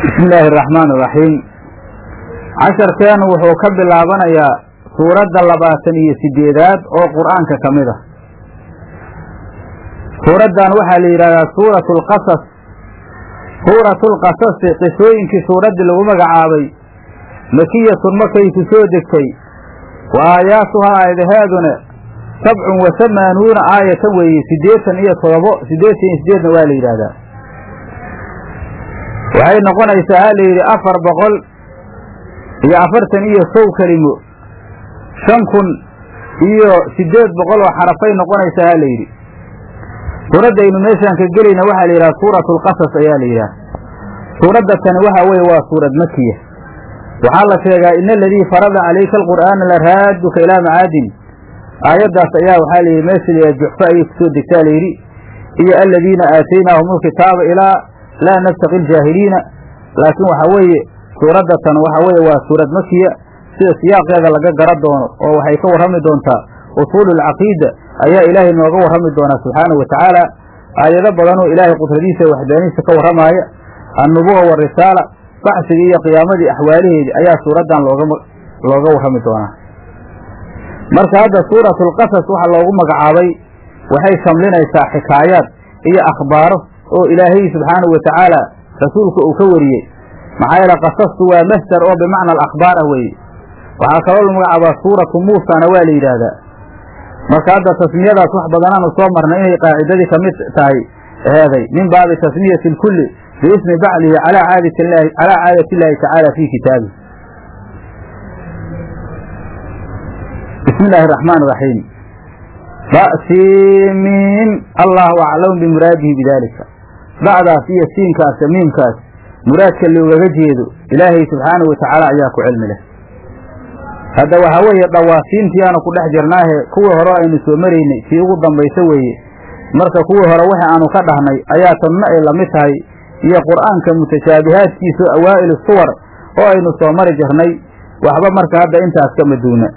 bismi illaahi araxmaan iraxiim casharkeenu wuxuu ka bilaabanayaa suuradda labaatan iyo sideedaad oo qur'aanka ka mid a suuraddan waxaa la yidhahdaa suuratu alqasas suuratu lqasasi qisooyinkii suuraddii lagu magacaabay makiyatun markay ku soo degtay wa aayaatuhaa aayadaheeduna sabcun wa hamaanuuna aayatan weeye siddeetan iyo todobo siddeetan iyo sideedna waa la yidhaahdaa waxay noqonaysaa ha la yidhi afar boqol iyo afartan iyo kow kelimo shan kun iyo siddeed boqol oo xarafay noqonaysaa ha la yidhi suuraddaynu meeshaan ka gelayna waxaa la yidhaha suuratu alqasas ayaa la yidhaha suuradda tani waxaa weeye waa suurad makiya waxaa la sheegaa ina aladii farada calayka alqur'aana la raaduka ilaa macaadin aayaddaas ayaa waxaa la yidhi meesha la juxfo ayay kusoo degtaa la yidhi iyo aladiina aataynaahum alkitaaba ilaa laa nabtaqi ljaahiliina laakiin waxaa weeye suuradda tan waxaa weeye waa suurad makiya sida siyaaqeeda laga gara doono oo waxay ka warrami doontaa usuulu alcaqiida ayaa ilaahay nooga warrami doonaa subxaanahu wa tacaala aayado badanoo ilaahay qudradiisa iyo waxdaanihiisa ka warramaaya annubuwa warisaala baxsigii iyo qiyaamadii axwaalaheedii ayaa suuraddan looga looga warrami doonaa marka hadda suuratu alqasas waxaa loogu magacaabay waxay shamlinaysaa xikaayaad iyo akhbaaro oo ilaahay subxaanahu wa tacaala rasuulka uu ka wariyey maxaa yeele qasastu waa masdar oo bimacna alakhbaar ah weeye waxaa kaloo la magacaabaa suuratu muusana waa la yidhaahdaa marka hadda tasmiyadaas wax badanaanu soo marnay inay qaacidadii ka mid tahay eheeday min baabi tasmiyati lkulli biismi baclihi calaa caadati llahi calaa caadati illaahi tacaala fii kitaabihi bismi illaahi araxmaan iraxiim ba'siimiin allahu aclamu bimuraadihi bidaalika ba'daas iyo siinkaas miimkaas muraadka loogaga jeedo ilaahay subxaanahu wa tacaala ayaa ku cilmi leh hadda waxaa weeye dhawaasiintii aanu ku dhex jirnaahe kuwii hore aynu soo maraynay tii ugu dambayso weeye marka kuwii hore wixi aanu ka dhahnay ayaa tanna ay lamid tahay iyo qur'aanka mutashaabihaadkiisa awaa'ilu suwar oo aynu soo mari jirnay waxba marka hadda intaas ka maduuna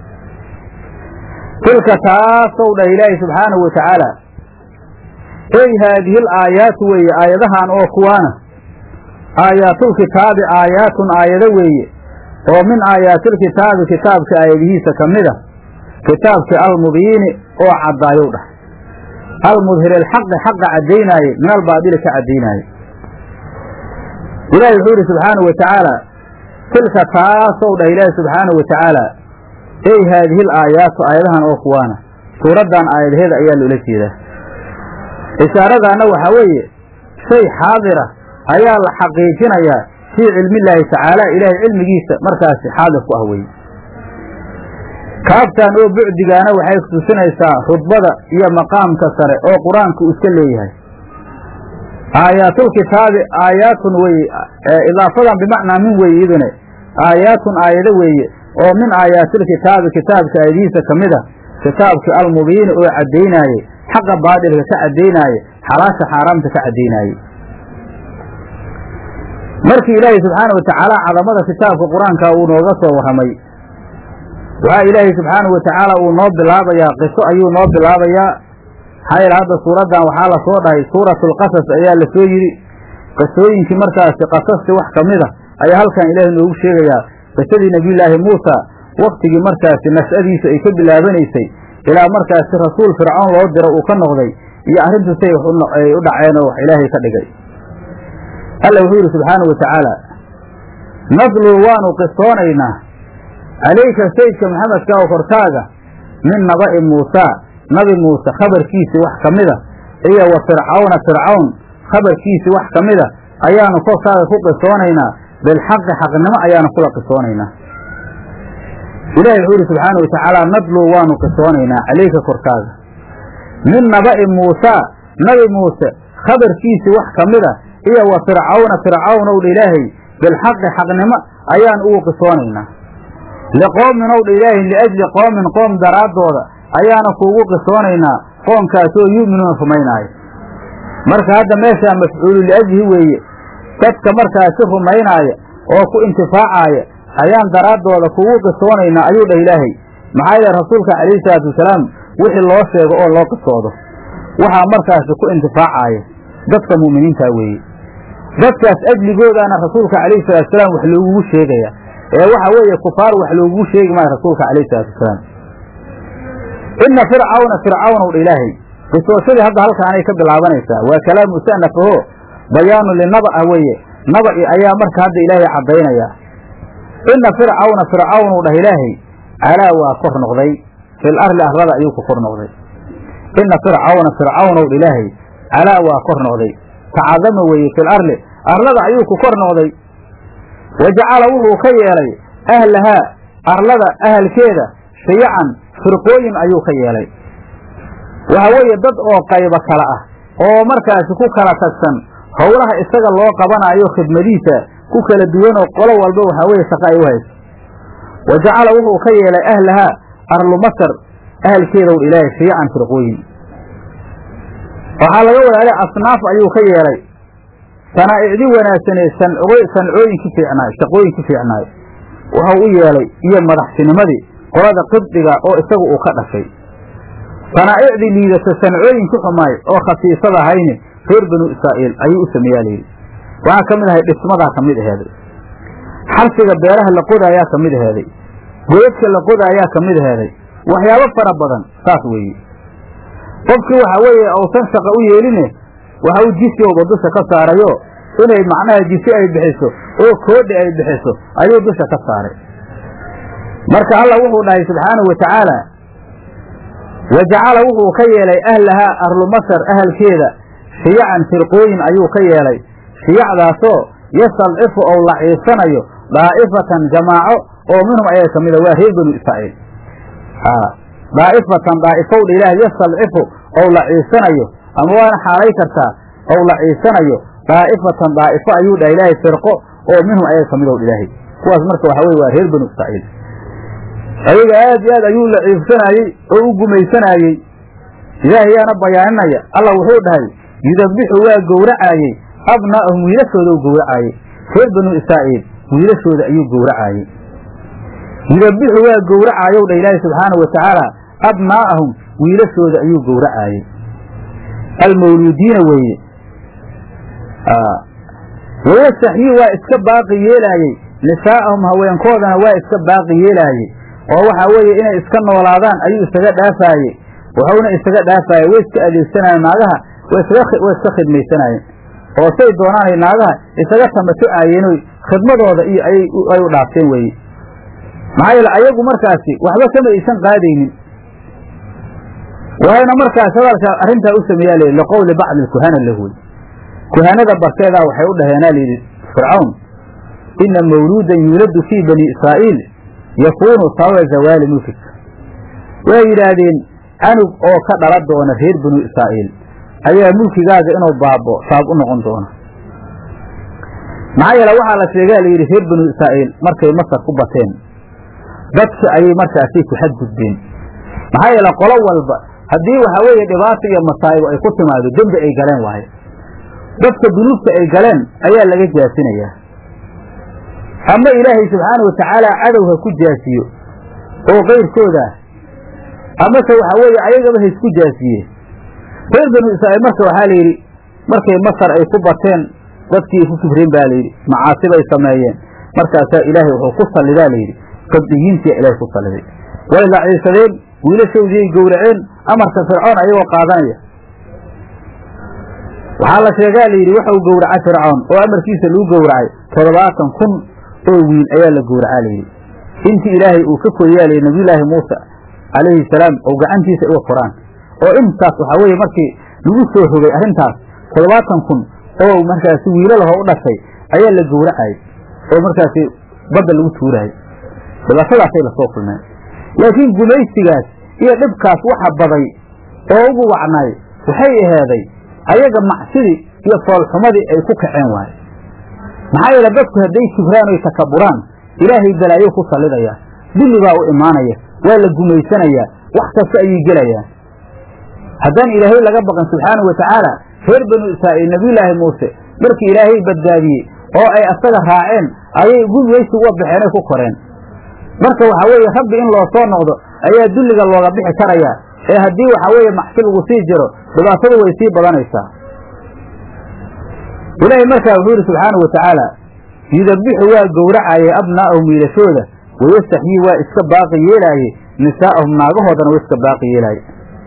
tilka taasow dhah ilaahi subxaanahu wa tacaala ey haadihi l aayaatu weeye aayadahan oo kuwaana aayaatul-kitaabi aayaatun aayado weeye oo min aayaatilkitaabi kitaabka aayadihiisa ka mid a kitaabkii almubiini oo caddaayow dhah almudhiri alxaqi xaqa caddaynaaye min albaadili ka caddaynaaye ilaahi wuxuu yidhi subxaanahu wa tacaala tilka taasow dhah ilaahi subxaanahu wa tacaala ey haadihi l aayaatu aayadahan oo kuwaana suuraddan aayadaheeda ayaa loola jeedaa ishaaradaana waxaa weeye shay xaadira ayaa la xaqiijinayaa fii cilmillaahi tacaala ilaahay cilmigiisa markaasi xaadir ku ah weye kaaftan oo bucdigaana waxay kutusinaysaa rudbada iyo maqaamka sare oo qur-aanku iska leeyahay aayaatul-kitaabi aayaatun weye idaafadan bimacnaa min weye idune aayaatun aayado weeye oo min aayaatilkitaabi kitaabka aayadihiisa ka mid a kitaabkii almubiini oo caddaynaaye xaqa baadilka ka caddaynaaye xalaasha xaaraamta ka caddaynaaye markii ilaahay subxaana wa tacaala cadamada kitaabka qur-aanka uu nooga soo warramay waxaa ilaahay subxaanahu wa tacaala uu noo bilaabayaa qiso ayuu noo bilaabayaa maxaa yeele hadda suuraddan waxaa lasoo dhahay suuratulqasas ayaa lasoo yidhi qisooyinkii markaasi qasastii wax ka mid a ayaa halkan ilaahay noogu sheegayaa qisadii nebiyullaahi muusa waktigii markaasi nash'adiisa ay ka bilaabanaysay ilaa markaasi rasuul fircoon loo diro uu ka noqday iyo arrintu say ay u dhaceen oo wax ilaahay ka dhigay alla wuxuu yidhi subxaanahu wa tacaala nadluu waanu qisoonaynaa calayka sayidka maxamedka oo korkaaga min naba'i muusaa nabi muuse khabarkiisii wax ka mida iyo wa fircawna fircawn khabarkiisii wax ka mida ayaanu korkaaga ku qisoonaynaa bilxaqi xaqnimo ayaanu kula qisoonaynaa ilahi wuxuu yidhi subxaanahu wa tacaala nadluu waanu qisoonaynaa calayka korkaaga min naba'i muusaa nabi muuse khabarkiisii wax ka mida iyo wa fircawna fircawn ow dha ilaahay bilxaqi xaqnimo ayaan ugu qisoonaynaa liqoomin ow dha ilaahay liajli qoomin qoom daraaddooda ayaana kuugu qisoonaynaa qoomkaasoo yu'minuuna rumaynaayo marka hadda meeshaa mafcuulu liajlihi weeye dadka markaasi rumaynaaya oo ku intifaacaaya ayaan daraaddooda kuugu qisoonaynaa ayuu dhah ilaahay maxaa yeele rasuulka calayhi salaatu wasalaam wixii loo sheego oo loo qisoodo waxaa markaasi ku intifaacaaya dadka mu'miniintaa weeye dadkaas ajligoodaana rasuulka calayhi salaatusalaam wax loogugu sheegaya ee waxa weeye kufaar wax loogugu sheegi maayo rasuulka calayhi salaatusalaam ina fircawna fircawnow dha ilaahay qisooshadii hadda halkaanay ka bilaabanaysaa waa kalaam musanafaho bayaanu linaba ah weeye naba'i ayaa marka hadda ilaahay caddaynaya ina fircawna fircawnow dhah ilaahay calaa waa kor noqday fil arli arlada ayuu ku kor noqday ina fircawna fircawnow dha ilaahay calaa waa kor noqday tacadama weeye fil arli arlada ayuu ku kor noqday wa jacala wuxuu ka yeelay ahlahaa arlada ahalkeeda shiyacan firqooyin ayuu ka yeelay waxa weeye dad oo qaybo kale ah oo markaasi ku kala tagsan howlaha isaga loo qabanayo khidmadiisa ku kala duwanoo qolo walba waxaa weeye shaqa ay u hayso wa jacala wuxuu ka yeelay ahlahaa arlu masar ahalkeedow ilaahay shiyacan firqooyin waxaa laga wadaalay asnaaf ayuu ka yeelay sanaa'icdi wanaagsanee sancooyinki fiicnaay shaqooyinki fiicnaay wuxuu u yeelay iyo madaxtinimadii qolada qibdiga oo isagu uu ka dhashay sanaa'icdii liidata sancooyinki xumaay oo khasiisada ahayni reer banu israa'iil ayuu u sameeyaa layidhi waxaa ka mid ahay dhismadaa ka mid aheeday xarsiga beeraha la qodaayaa ka mid aheeday goodadka la qodaayaa ka mid aheeday waxyaabo fara badan saas weeye qofkii waxa weeye uusan shaqa u yeeline waxa uu jisyowba dusha ka saarayo inay macnaha jisi ay bixiso oo koodhi ay bixiso ayuu dusha ka saaray marka alla wuxuu dhahay subxaanahu wa tacaala wa jacala wuxuu ka yeelay ahlahaa arlu masar ahalkeeda shiyacan firqooyin ayuu ka yeelay shiyacdaasoo yastadcifu ou laciibsanayo daa'ifatan jamaaco oo minhum ayaa ka mida waa reer banu israa'iil daa'ifatan daa'ifowdha ilaah yastadcifu ou laciibsanayo ama waana xaalay kartaa ou laciibsanayo daa'ifatan daa'ifo ayuu dhaha ilaahay firqo oo minhum ayaa ka midow ilaahay kuwaas marka waxa weye waa reer banu israa'iil ayaga aad iyo aad ayuu laciibsanaayey oo u gumaysanaayey ilaahay yaana bayaaninaya allah wuxuu dhahay yudabixu waa gowracaayey abnaa'ahum wiilashooda u gowracaayey reer banu israa'iil wiilashooda ayuu gowracaayey yudabixu waa gowracaayow dha ilaahay subxaanahu wa tacaala abnaa'ahum wiilashooda ayuu gowracaayey almawluudiina weeye wayastaxyii waa iska baaqi yeelaayey nisaa'ahum haweenkoodana waa iska baaqi yeelaayey oo waxaa weeye inay iska noolaadaan ayuu isaga dhaafaayey wuxuuna isaga dhaafaayey way iska adeegsanayeen naagaha way iska khidmaysanaayeen oo say doonaanay naagaha isaga tamatucaayeenoo khidmadooda iyo ay u dhaafteen weeye maxaa yeele ayagu markaasi waxba kama aysan qaadaynin waxayna markaas hadalkaa arrintaa u sameeyaa layidhi liqowli bacdi kuhana lahuy kuhanada barteedaa waxay u dhaheenaa layidhi fircawn ina mawluudan yuuladu fii bani israa'iil yakuunu sababa zawaali mulkika way yidhaahdeen canug oo ka dhala doona reer banu israa'iil ayaa mulkigaaga inuu baabo sabab u noqon doona maxaa yeele waxaa la sheegaa layidhi reer banu israa'iil markay masar ku bateen dadka ayay markaasay ku xadgudbeen maxaa yeele qolo walba haddii waxaa weeye dhibaata iyo masaa'ibo ay ku timaado dembi ay galeen waayo dadka dunuubta ay galeen ayaa laga jaasinayaa ama ilaahay subxaana wa tacaala cadowha ku jaasiyo oo kayrkooda amase waxaa weeye ayagaba ha isku jaasiyeen reer banu israa'iil marka waxaa la yidhi markay masar ay ku bateen dadkii ku kibreen baa layidhi macaasibay sameeyeen markaasaa ilaahay wuxuu ku sallidaa layidhi qabdiyiintiya ilaahay ku salliday way laciisadeen wiilashoodii ay gowraceen amarka fircoon ayagoo qaadanaya waxaa la sheegaa layidhi waxau gowracay fircoon oo amarkiisa lagu gowracay toddobaatan kun oo wiil ayaa la gowracaa layidhi intii ilaahay uu ka koriyaa layidhi nabiyulaahi muuse calayhi salaam oo gacantiisa uga koraan oo intaas waxaa weeye markii lagu soo rogay arrintaas toddobaatan kun oo markaasi wiilalaho u dhashay ayaa la gowracayay oo markaasi badda lagu tuuraayay dhibaatadaasay lasoo kulmeen laakiin gumaysigaas iyo dhibkaas waxa baday oo ugu wacnay waxay aheeday ayaga macsidii iyo foolxumadii ay ku kaceen waaye maxaa yeele dadku hadday kibraan oy takaburaan ilaahay balaayo ku sallidayaa dulli baa u imaanaya waa la gumaysanayaa wax kasta ayay gelayaan haddaan ilaahay laga baqan subxaanahu wa tacaala reer banu israa'iil nebiyulaahi muuse markii ilaahay badbaadiyey oo ay asaga raaceen ayay gumaysi uga baxeen ay ku koreen marka waxaa weeye rabbi in loo soo noqdo ayaa dulliga looga bixi karayaa ee haddii waxaa weeye macsi lagu sii jiro dhibaatadu way sii badanaysaa ilaahay markaa wuxuu yidhi subxaanau watacaala yudabixu waa gowracayay abnaa'ahum wiilashooda wayastaxyii waa iska baaqi yeelaaye nisaa'ahum naagahoodana waa iska baaqi yeelaaye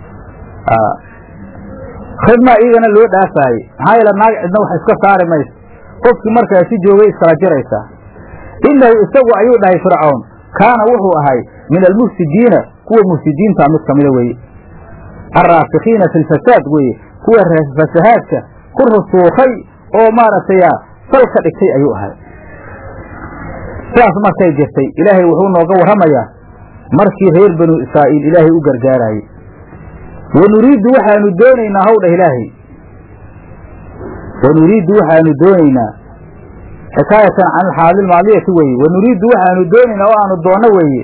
khidmaa iyagana loo dhaafaaye maxaa yeele naag cidna wax iska saari mayso qofkii markaa si joogay iskala jiraysaa innahu isagu ayuu dhahay fircoon kaana wuxuu ahay min almufsidiina kuwa mufsidiinta mid kamida weeye alraasikiina fi lfasaad weeye kuwa fasahaadka ku rusuukhay oo maaragtay sal ka dhigtay ayuu ahay sidaas markay jirtay ilaahay wuxuu nooga warramayaa markii reer banu israa'iil ilaahay u gargaaraayey wa nuriiddu waxaanu doonaynaa howdha ilaahay wa nuriiddu waxaanu doonaynaa xikaayatan can alxaali ilmaadiyati weeye wa nuriiddu waxaanu doonaynaa oo aanu doonno weeye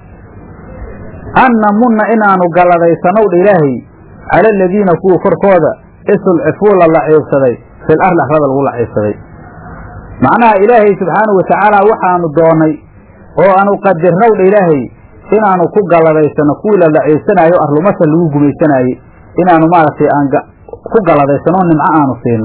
an namunna inaanu galladaysanowdha ilaahay cala aladiina kuwa korkooda isulcifuu la laciibsaday fil arli arlada lagu laciibsaday macnaha ilaahay subxaanahu watacaala waxaanu doonnay oo aanu qadirnowdha ilaahay inaanu ku galladaysanno kuwii la laciibsanaayo arlumasa lagu gumaysanaayey inaanu maaragtay aan ku galladaysanoo nimco aanu siino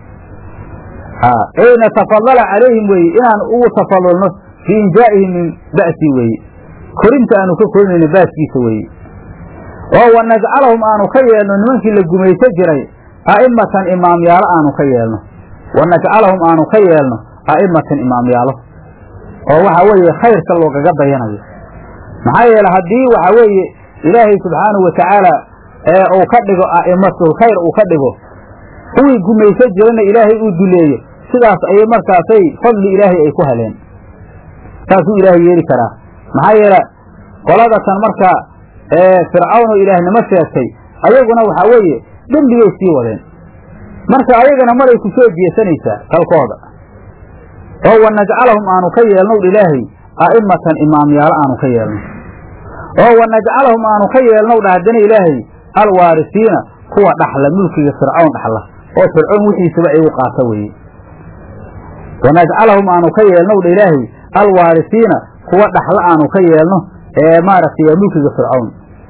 ey natafadala calayhim weeye inaanu ugu tafadulno fii injaa'ihim min ba'sii weeye korinta aanu ka korinayno baaskiisa weeye oo wa najcalahum aanu ka yeelno nimankii la gumayso jiray a'immatan imaamyaalo aanu ka yeelno wa najcalahum aanu ka yeelno a'immatan imaamyaalo oo waxa weeye khayrka loogaga dayanayo maxaa yeele haddii waxa weeye ilaahay subxaanahu watacaala ee uu ka dhigo a'immatul khayr uu ka dhigo kuwii gumayso jirana ilaahay uu duleeyo sidaas ayay markaasay fadli ilaahay ay ku heleen saasuu ilaahay yeeli karaa maxaa yeele qoladatan markaa fircawnoo ilaahnimo sheegtay ayaguna waxaa weeye dembigay sii wadeen marka ayagana maray ku soo jeesanaysaa kalkooda oo wa najcalahum aanu ka yeelnow ilaahay a'immatan imaamyaalo aanu ka yeelno oo wa najcalahum aanu ka yeelnow dha haddana ilaahay alwaarisiina kuwa dhaxla mulkiga fircawn dhaxla oo fircoon wixiisaba ay u qaata weeye wa najcalahum aanu ka yeelnow dha ilaahay alwaarisiina kuwa dhaxla aanu ka yeelno ee maaragtay mulkiga fircawn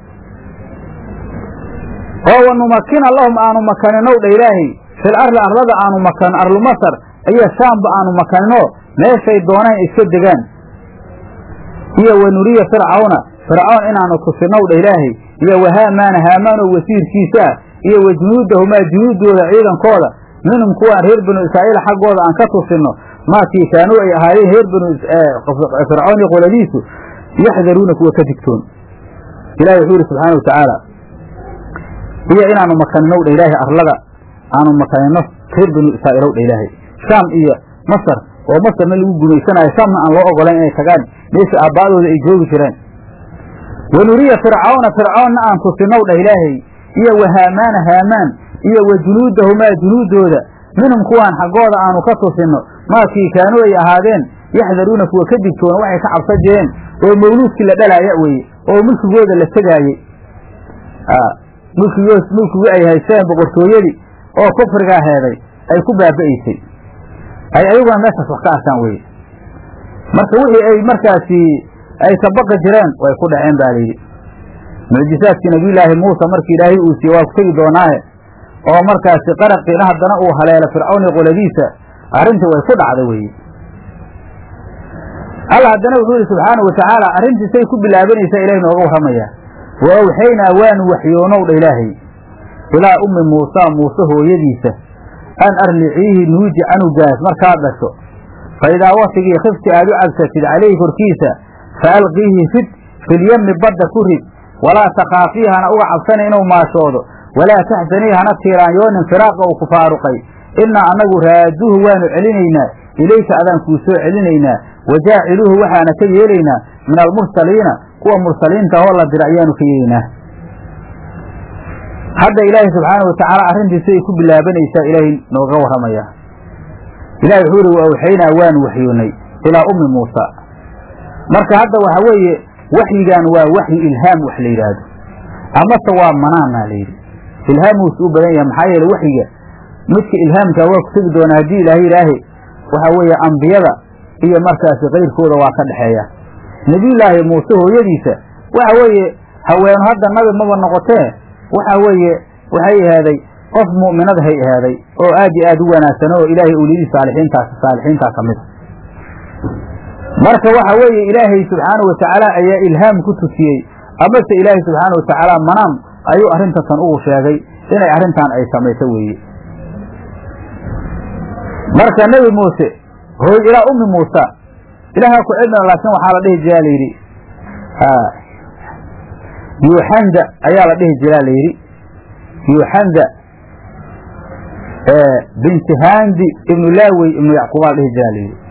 oo wa numakina lahum aanu makaninow dha ilaahay fil arli arlada aanu makanno arlu masar iyo shaamba aanu makanino meeshay doonaan iska degaan iyo wa nuriya fircawna fircawn inaanu tusinow dha ilaahay iyo wa haamaana haamaanoo wasiirkiisa ah iyo wa junuudahumaa junuuddooda ciidankooda minhum kuwaan reer banu israa'iil xaggooda aan ka tusinno maakii kaanuu ay ahaayeen reer banu fircawn iyo qoladiisu yaxdaruuna kuwa ka digtoon ilahi wuxuu yidhi subxaana watacaala iyo inaanu makaninow dha ilaahay arlada aanu makanino reer banu israa'iilow dha ilaahay shaam iyo masar oo masarna lagu gumaysanaayo shaamna aan loo ogolayn inay tagaan meesha aabbaa'dooda ay joogi jireen wa nuriya fircawna fircawnna aan tusinow dhah ilaahay iyo wa haamaana haamaan iyo wa junuudahumaa junuuddooda minhum kuwaan xaggooda aanu ka tusinno maakii kaanuu ay ahaadeen yaxdaruuna kuwa ka digtoona waxay ka cabsan jireen oo mawluudkii la dhalaaya weeye oo mulkigooda la tegaayey mulkigoos mulkigii ay haysteen boqortooyadii oo kufrigaa heeday ay ku baaba'aysay ay ayaguna meeshaas wax ka arkaan weye marka wixii ay markaasi ay ka baqi jireen way ku dhaceen baa layidhi mucjisaadkii nabiyulaahi muusa markii ilaahay uu siiyey waa ku tegi doonaaye oo markaasi qaraqiina haddana uu haleelo fircawn iyo qoladiisa arrintii way ku dhacda weeye alla haddana wuxuu yihi subxaanau watacaala arrintiisay ku bilaabanaysaa ilahay nooga warramayaa wa awxaynaa waanu waxyoonow dha ilaahay ilaa ummi muusa muuse hooyadiisa an arliciihi nuuji canugaas markaad dhasho fa idaa watigii khifti aad u cabsatid calayhi korkiisa fa alqiihi rid filyemmi badda ku rid walaa takhaafii hana uga cabsana inuu maashoodo walaa taxzanii hana tiiraanyoonin firaaqa uu ku faaruqay innaa annagu raaduhu waanu celinaynaa ilayka adaan kuu soo celinaynaa wajaaciluuhu waxaana ka yeelaynaa min almursaliina kuwa mursaliinta oo la dira ayaanu ka yeelaynaa hadda ilaahay subxaana watacaala arrintiisi ay ku bilaabanaysaa ilaahay nooga warramayaa ilahay wuxuu yihi wa awxaynaa waanu waxyoonnay ilaa ummi muusa marka hadda waxa weeye waxyigan waa waxyi ilhaam wax la yidhaahdo amase waa manaanaa la yidhi ilhaamuus u badan yahay maxaa yeele waxyiga midka ilhaamka waa ku tegi doonaa haddii ilaahay ilaahay waxa weeye ambiyada iyo markaasi kayrkooda waa ka dhexeeya nebiyullaahi muuse hooyadiisa waxa weeye haweenu hadda nabi maba noqotee waxa weeye waxay ahaaday qof mu'minad hay ahaaday oo aad iyo aad u wanaagsan oo ilaahay uliyadii saalixiintaas saalixiintaa ka mid marka waxa weeye ilaahay subxaanahu watacaala ayaa ilhaam ku tusiyey amase ilaahay subxaana watacaala manaam ayuu arrintasan ugu sheegay inay arrintan ay samayso weeye marka nebi muuse hooy ilaa ummi muusa ilaahaa ku cilmina laakiin waxaa la dhihi jiraa layidhi yuuxanda ayaa la dhihi jiraa layidhi yuuxanda binti handi ibnu laawey ibnu yacquubaa la dhihi jiraa layidhi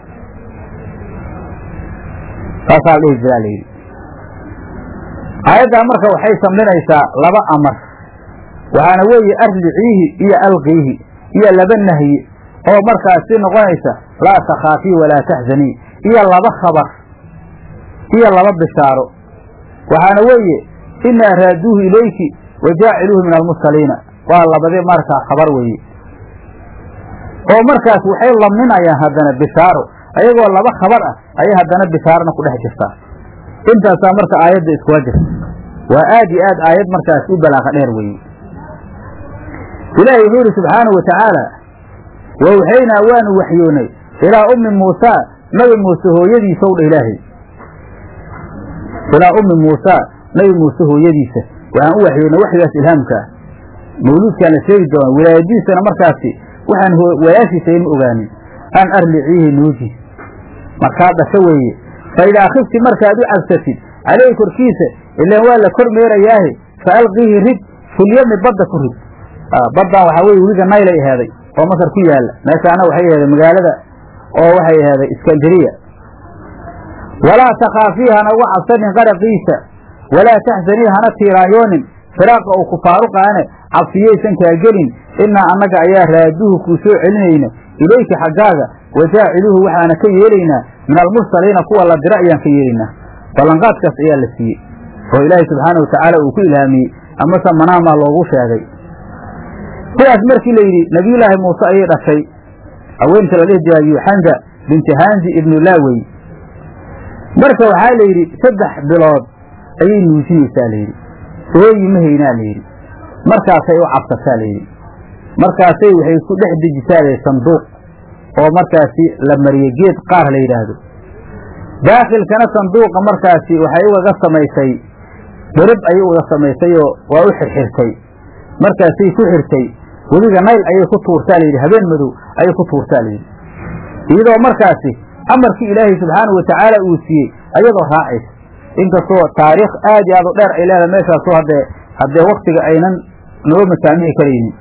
saasaa la dhihi jiraa layidhi aayaddaa marka waxay samlinaysaa laba amar waxaana weeye arliciihi iyo alqiihi iyo laba nahyi oo markaasi noqonaysa laa takhaafii walaa taxzanii iyo laba khabar iyo laba bishaaro waxaana weeye inaa raaduuhu ilayki wa jaaciluuhu min almursaliina waa labadii markaa khabar weeye oo markaas waxay lamninayaan haddana bishaaro ayagoo laba khabar ah ayay haddana bishaarona ku dhex jirtaa intaasaa marka aayadda iskula jirta waa aad iyo aad aayad markaas u balaaqa dheer weeye ilaahay wuxuu yidhi subxaanahu watacaala wawxaynaa waanu waxyoonay ilaa ummi muusaa nabi muuse hooyadiisa ow dha ilaahay ilaa ummi muusaa nabi muuse hooyadiisa waxaan u waxyoonay waxyigaas ilhaamka ah mawluudkaan la sheegi doona wilaayadiisana markaasi waxaan walaashiisa ima ogaanin an arliciihi nuuji markaa dhasho weeye fa idaa khifti markaad u cabsatid caleyhi korkiisa ilaan waa la kor meerayaahe fa alqiihi rid filyami badda ku rid baddan waxaa weye weliga naylay aheeday oo masar ku yaalla meeshaana waxay aheeday magaalada oo waxay aheeday iskandariya walaa takhaafii hana uga cabsanin qaraqiisa walaa taxzanii hana tiiraanyoonin firaaqa uu ku faaruqaane cabsiyaysan kaa gelin innaa annaga ayaa raaduhu kuu soo celinayna ilayka xaggaaga wajaaciluuhu waxaana ka yeelaynaa min almursaliina kuwa la dira ayaan ka yeelaynaa ballanqaadkaas ayaa la siiyey oo ilaahay subxaana watacaala uu ku ilhaamiyey amase manaamaa loogu sheegay sidaas markii la yidhi nebiyullaahi muuse ayay dhashay haweenta la dhihi jiraa yuuxanda binti hanzi ibnu laawey marka waxaa la yidhi saddex bilood ayay nuujinaysaa layidhi ooyi ma haynaa layidhi markaasay u cabsataa layidhi markaasay waxay ku dhex dejisaa layidhi sanduuq oo markaasi la mariye geed qaar la yidhaahdo daakhilkana sanduuqa markaasi waxay ugaga samaysay berib ayay uga samaysay oo waa u xirxirtay markaasay ku xirtay weliga nayl ayay ku tuurtaa layidhi habeen madow ayay ku tuurtaa layidhi iyadoo markaasi amarkii ilaahay subxaanahu watacaala uu siiyey ayadoo raacaysa inkastoo taariikh aad iyo aad u dheer ay leedahay meeshaasoo haddee haddee waktiga aynan noo masaamici karaynin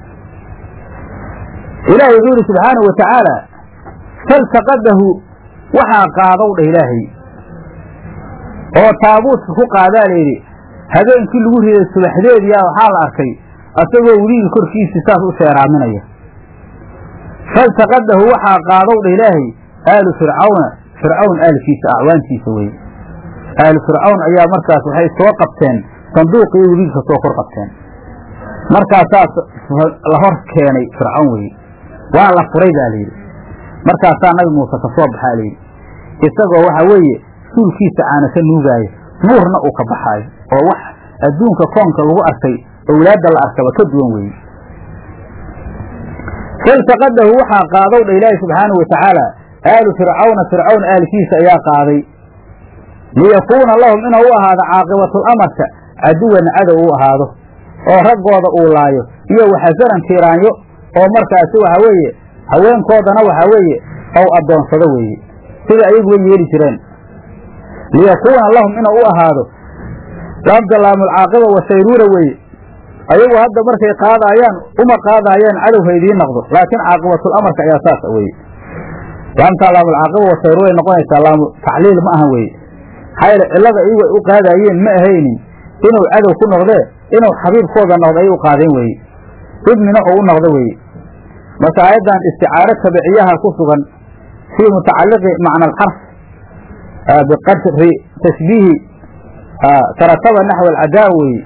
ilaahay wuxuu yidhi subxaanahu wa tacaala faltaqadahu waxaa qaadow dheh ilaahay oo taabuuska ku qaadaa layidhi habeenkii lagu riday subaxdeediyaa waxaa la arkay asagoo weligii korkiisii saas u sheeraaminaya faltaqadahu waxaa qaadow dheh ilaahay aalu fircawna fircawn aalkiisa acwaantiisa weye aalu fircawn ayaa markaas waxay soo qabteen sanduuqii weligii ka soo kor qabteen markaasaas la hor keenay fircawn weye waa la furay baa layidhi markaasaa nabi muuse ka soo baxaa layidhi isagoo waxa weeye suulkiisa caanasa nuugaayo nuurna uu ka baxaayo oo wax adduunka koonka lagu arkay owlaadda la arkaba ka duwan weeye faltaqadahu waxaa qaadow dha ilaahi subxaanahu watacaala aalu fircawna fircawn aalkiisa ayaa qaaday liyakuuna lahum inuu u ahaado caaqibatul amarka caduwan cadow u ahaado oo raggooda uu laayo iyo waxasanan tiiraanyo oo markaasi waxa weeye haweenkoodana waxaa weeye ow addoonsado weeye sida ayaguba yeeli jireen liyakuuna lahum inuu u ahaado laamdalaamulcaaqiba wasayruura weeye ayagu hadda markay qaadaayaan uma qaadaayaan cadow ha idiin noqdo laakiin caaqibatul amarka ayaa saas weeye laamtaa laamulcaaqiba wasayruuray noqonaysaa laamu tacliil ma aha weeye maxaa yeele cillada iyagu ay u qaadaayeen ma ahaynin inuu cadow ku noqdee inuu xabiibkooda noqdo ayay u qaadeen weeye ibnina oo u noqdo weeye marka aayaddan isticaaro tabiciyaha ku sugan fii mutacalliqi macna alxarf biqadri tashbiihi tarataba naxw alcadaa weeye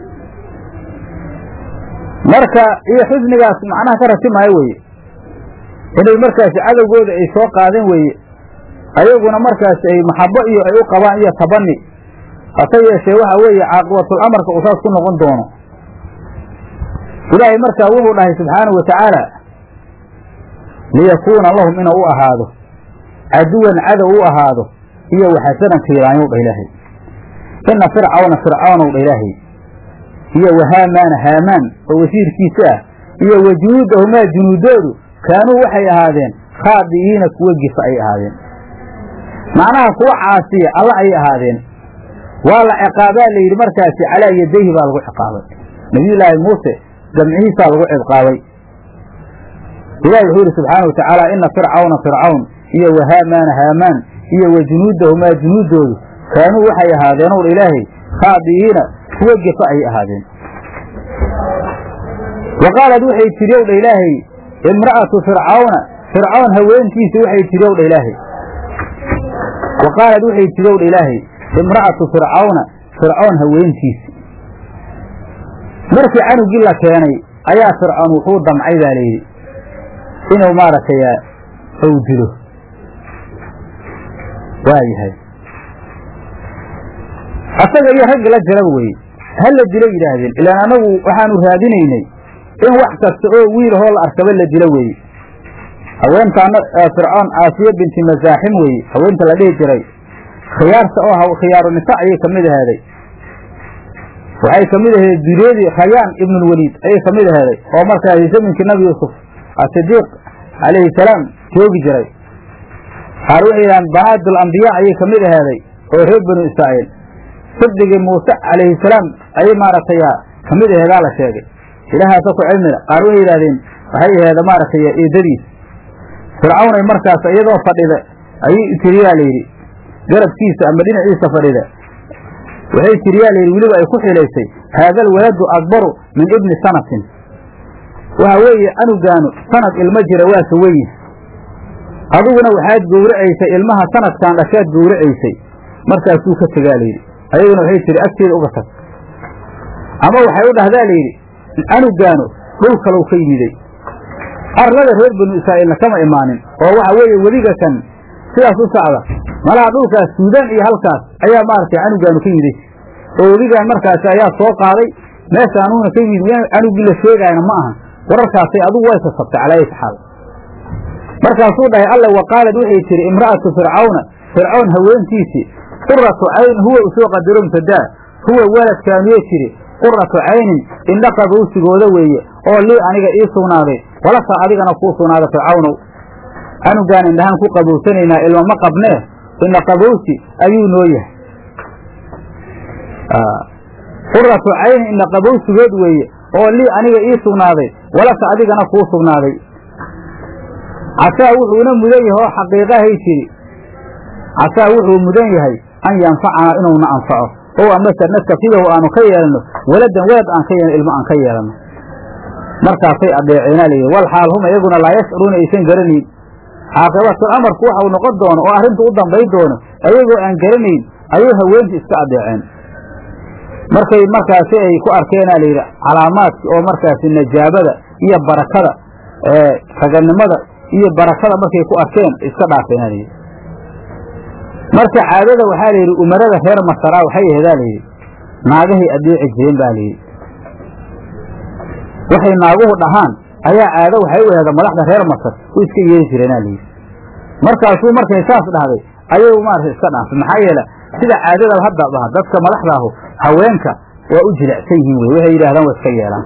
marka iyo xusnigaas macnaha ka ratimaayo weeye inay markaasi cadowgooda ay soo qaadeen weeye ayaguna markaasi ay maxabo iyo ay u qabaan iyo tabani hase yeeshee waxa weeye caaqibatul amarka uu saas ku noqon doono ilaahay markaa wuxuu dhahay subxaanahu wa tacaala liyakuuna lahum inuu u ahaado caduwan cadow u ahaado iyo waxasanan tiiraanyow dha ilaahay ina fircawna fircawnow dha ilaahay iyo wahaamaana haamaan oo wasiirkiisa ah iyo wa junuudahumaa junuudoodu kaanuu waxay ahaadeen khaadi'iina kuwa gifa ay ahaadeen macnaha kuwa caasiya alla ayay ahaadeen waa la ciqaabaa la yidhi markaasi calaa yadayhi baa lagu ciqaabay nabiyullaahi muuse gamcihiisaa lagu ciqaabay ilahi wuxuu yidhi subxaana wa tacaala ina fircawna fircawn iyo wahaamaana haamaan iyo wa junuudahumaa junuudoodu kaanuu waxay ahaadeen ow ilaahay khaadi'iina kuwa gefa ayay ahaadeen wa qaalad waxay tidhi ow dha ilaahay imra'atu fircawna fircawn haweentiisa waxay tidhi ow dha ilaahay wa qaalad waxay tidhi ow dha ilaahay imra'atu fircawna fircawn haweentiisi markii canugii la keenay ayaa fircoon wuxuu damcay baa layidhi inuu maaragtay ow dilo waayahay asaga iyo raggi la jiraba weye ha la dilo yidhaahdeen ilaan annagu waxaanu raadinaynay in wax kasta oo wiilahoo la arkaba la dilo weeye haweentaana fircoon aasiya binti masaaxim weeye haweenta la dhihi jiray khiyaarta oo khiyaaru nisa ayay kamid ahaaday waxay kamid ahayd dureedii khayaan ibnulweliid ayay kamid ahaaday oo markaasi zaminkii nabi yuusuf asidiiq calayhi salaam joogi jiray qaar waxay yidhahaan banaadul ambiyaa ayay kamid ahaaday oo reer banu israa'iil sabdigii muuse calayhi salaam ayay maaragtay kamid aheedaa la sheegay ilaahaasa ku cilmila qaar waxay yidhahdeen waxay aheeda maaragtay eedadiis fircawnay markaas iyadoo fadhida ayay tiriyaa layidhi garabkiisa ama dhinaciisa fadhida waxay tiriyaa layidhi weliba ay ku xilaysay haada alwaladu akbaru min ibni sanatin waxa weeye anugaanu sanad ilmo jira waa ka weyn adiguna waxaad gowracaysay ilmaha sanadkan dhashaad gowracaysay markaasuu ka tegaa layidhi ayaduna waxay tihi agteeda uga tag ama waxay u dhahdaa layidhi anugaanu dhul kalow ka yimiday arlada reer banu israa'iilna kama imaanin oo waxa weeye weliga kan sidaas u socda malaha dhulkaas suudaan iyo halkaas ayaa maaragtay canugaanu ka yimiday oo weligaan markaasi ayaa soo qaaday meesha anuuna ka yimid canugii la sheegaayna ma ahan wararkaasay adugu way sasabtay calaa ayati xaal markaasuu dhahay alla wa qaalad waxay tihi imra'atu fircawna fircawn haweentiisii quratu cayn huwa usoo qadaro mubtadaa huwa waladkaanuyay tidhi quratu caynin indha qabowsigooda weeye oo lii aniga ii sugnaaday walasa adigana kuu sugnaaday fircawnow anugaan indhahaan ku qabowsanaynaa ilma ma qabnee indha qabowsi ayuu noo yahay quratu caynin indha qabowsigood weeye oo lii aniga ii sugnaaday walasa adigana kuu sugnaaday casaa wuxuuna mudan yahay oo xaqiiqahay tidhi casaa wuxuu mudan yahay an yanfacanaa inuuna anfaco ow amase nastakidahu aanu ka yeelanno waladan walad aan ka yeelno ilmo aan ka yeelanno markaasay adeeceenaa layidhi wal xaal hum iyaguna laa yashcuruuna aysan garanayn caaqibatul amarku waxau noqon doono oo arrintu u dambay doono ayagoo aan garanayn ayay haweenta iska adeeceen markay markaasi ay ku arkeenaa layidhi calaamaadki oo markaasi najaabada iyo barakada raganimada iyo barakada markay ku arkeen iska dhaafeenaa layidhi marka caadada waxaa layidhi umarada reer masaraa waxay aheedaa layidhi naagahay adeeci jireen baa layidhi waxay naaguhu dhahaan ayaa caado waxay u aheeda madaxda reer masar u iska yeeri jireenaa layidhi markaasuu markay saas dhahday ayay maarata iska dhaafay maxaa yeele sida caadada hadda dhaha dadka madaxda ahu haweenka waa u jilicsan yihiin wey waxay yidhahdaan waa iska yeelaan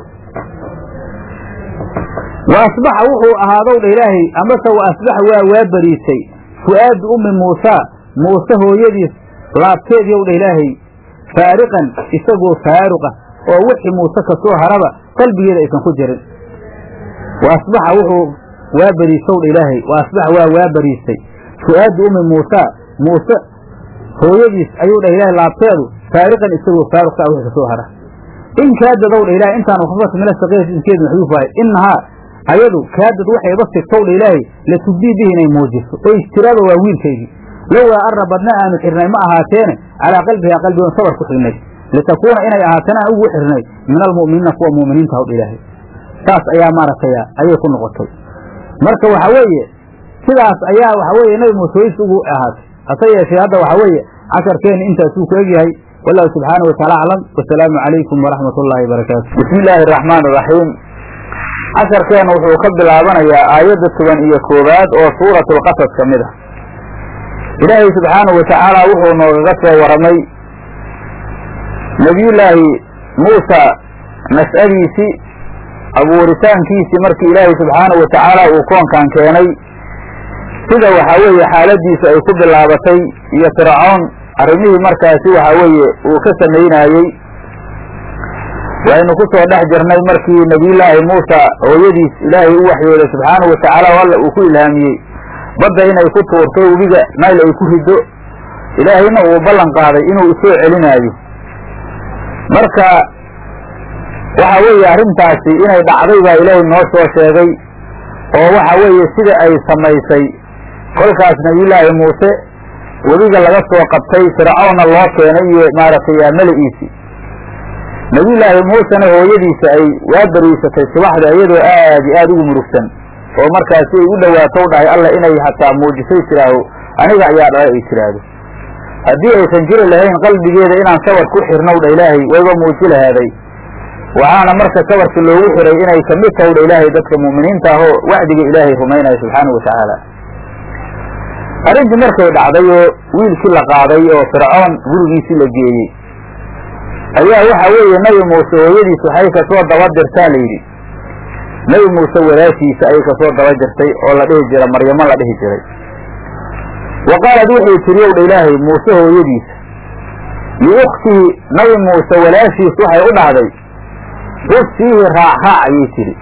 wa asbaxa wuxuu ahaadow dha ilaahay amase wa asbaxa waa waa beriisay fu'aadu ummi muusaa muuse hooyadiis laabteedii ow dha ilaahay faariqan isagoo faaruqa oo wixii muuse ka soo haraba qalbigeeda aysan ku jirin wa asbaxa wuxuu waa beriisow dha ilaahay wa asbaxa waa waa beriisay fu'aadu ummi muusaa muuse hooyadiis ayuu dhah ilaahay laabteedu faariqan isagoo faaruqa wixii ka soo hara in kaadadow dha ilahay intaan waxbata mina saqiirati iskeedu maxduuf waaye innahaa ayadu kaadad waxay iba sigtow dha ilaahay latubdii bihi inay muujiso oo istiraaba waa wiilkaygii lowaa arra badna aanu xirnay ma ahaateene calaa qalbihaa qalbigoon sabar ku xirnay litakuuna inay ahaatana aan ugu xirnay min almu'miniina kuwa mu'miniinta hawdha ilaahay saas ayaa maaragtay ayay ku noqotay marka waxa weeye sidaas ayaa waxa weeye nabi muuse ways ugu ahaatay hase yeeshee hadda waxa weeye casharkeenni intaasuu ku egyahay wallahu subxaanahu wataala aclam wasalaamu calaykum waraxmat ullaahi wabarakaatu bismi illaahi araxmaan araxiim casharkeenna wuxuu ka bilaabanayaa aayadda toban iyo koowaad oo suuratulqasas ka mid ah ilaahay subxaanahu watacaala wuxuu noogaga soo waramay nebiyullaahi muusa nas'adiisii abuuritaankiisii markii ilaahay subxaanahu watacaala uu koonkan keenay sida waxaa weeye xaaladiisu ay ku bilaabatay iyo fircoon arrimihii markaasi waxaa weeye uu ka samaynaayey waynu ku soo dhex jirnay markii nebiyullaahi muusa hooyadiis ilaahay u waxyooday subxaanahu watacaala o alla uu ku ilhaamiyey badda inay ku tuurto webiga nayl ay ku riddo ilaahayna uu ballan qaaday inuu isoo celinaayo marka waxa weeye arrintaasi inay dhacday baa ilaahay noo soo sheegay oo waxa weeye sida ay samaysay kolkaas nebiyullaahi muuse webiga laga soo qabtay fircawna loo keenay iyo maaragtay meli'iisi nebiyullaahi muusena hooyadiisa ay waa bariisatay subaxda iyadoo aad iyo aad ugu murugsan oo markaasi ay u dhowaato u dhahay alla inay hataa muujisay tiraaho aniga ayaa dhalay ay tiraahdo haddii aysan jiri lahayn qalbigeeda inaan sabar ku xirnow dha ilaahay wayba muuji lahaaday waxaana marka sabarka loogu xiray inay kamid tahay dha ilaahay dadka mu'miniinta ahoo wacdiga ilaahay rumaynaya subxaanahu watacaala arrintii markay dhacday oo wiilkii la qaaday oo fircoon gurigiisii la geeyey ayaa waxa weeye nebi muuse hooyadiis waxay kasoo daba dirtaa la yidhi nebi muuse walaashiisa ayay kasoo daba jirtay oo la dhihi jira maryamo la dhihi jiray wa qaalad waxay tiri ow dha ilaahay muuse hooyadiisa liukhtihi nabi muuse walaashiis waxay u dhahday ufsiihi raacraac ayay tidhi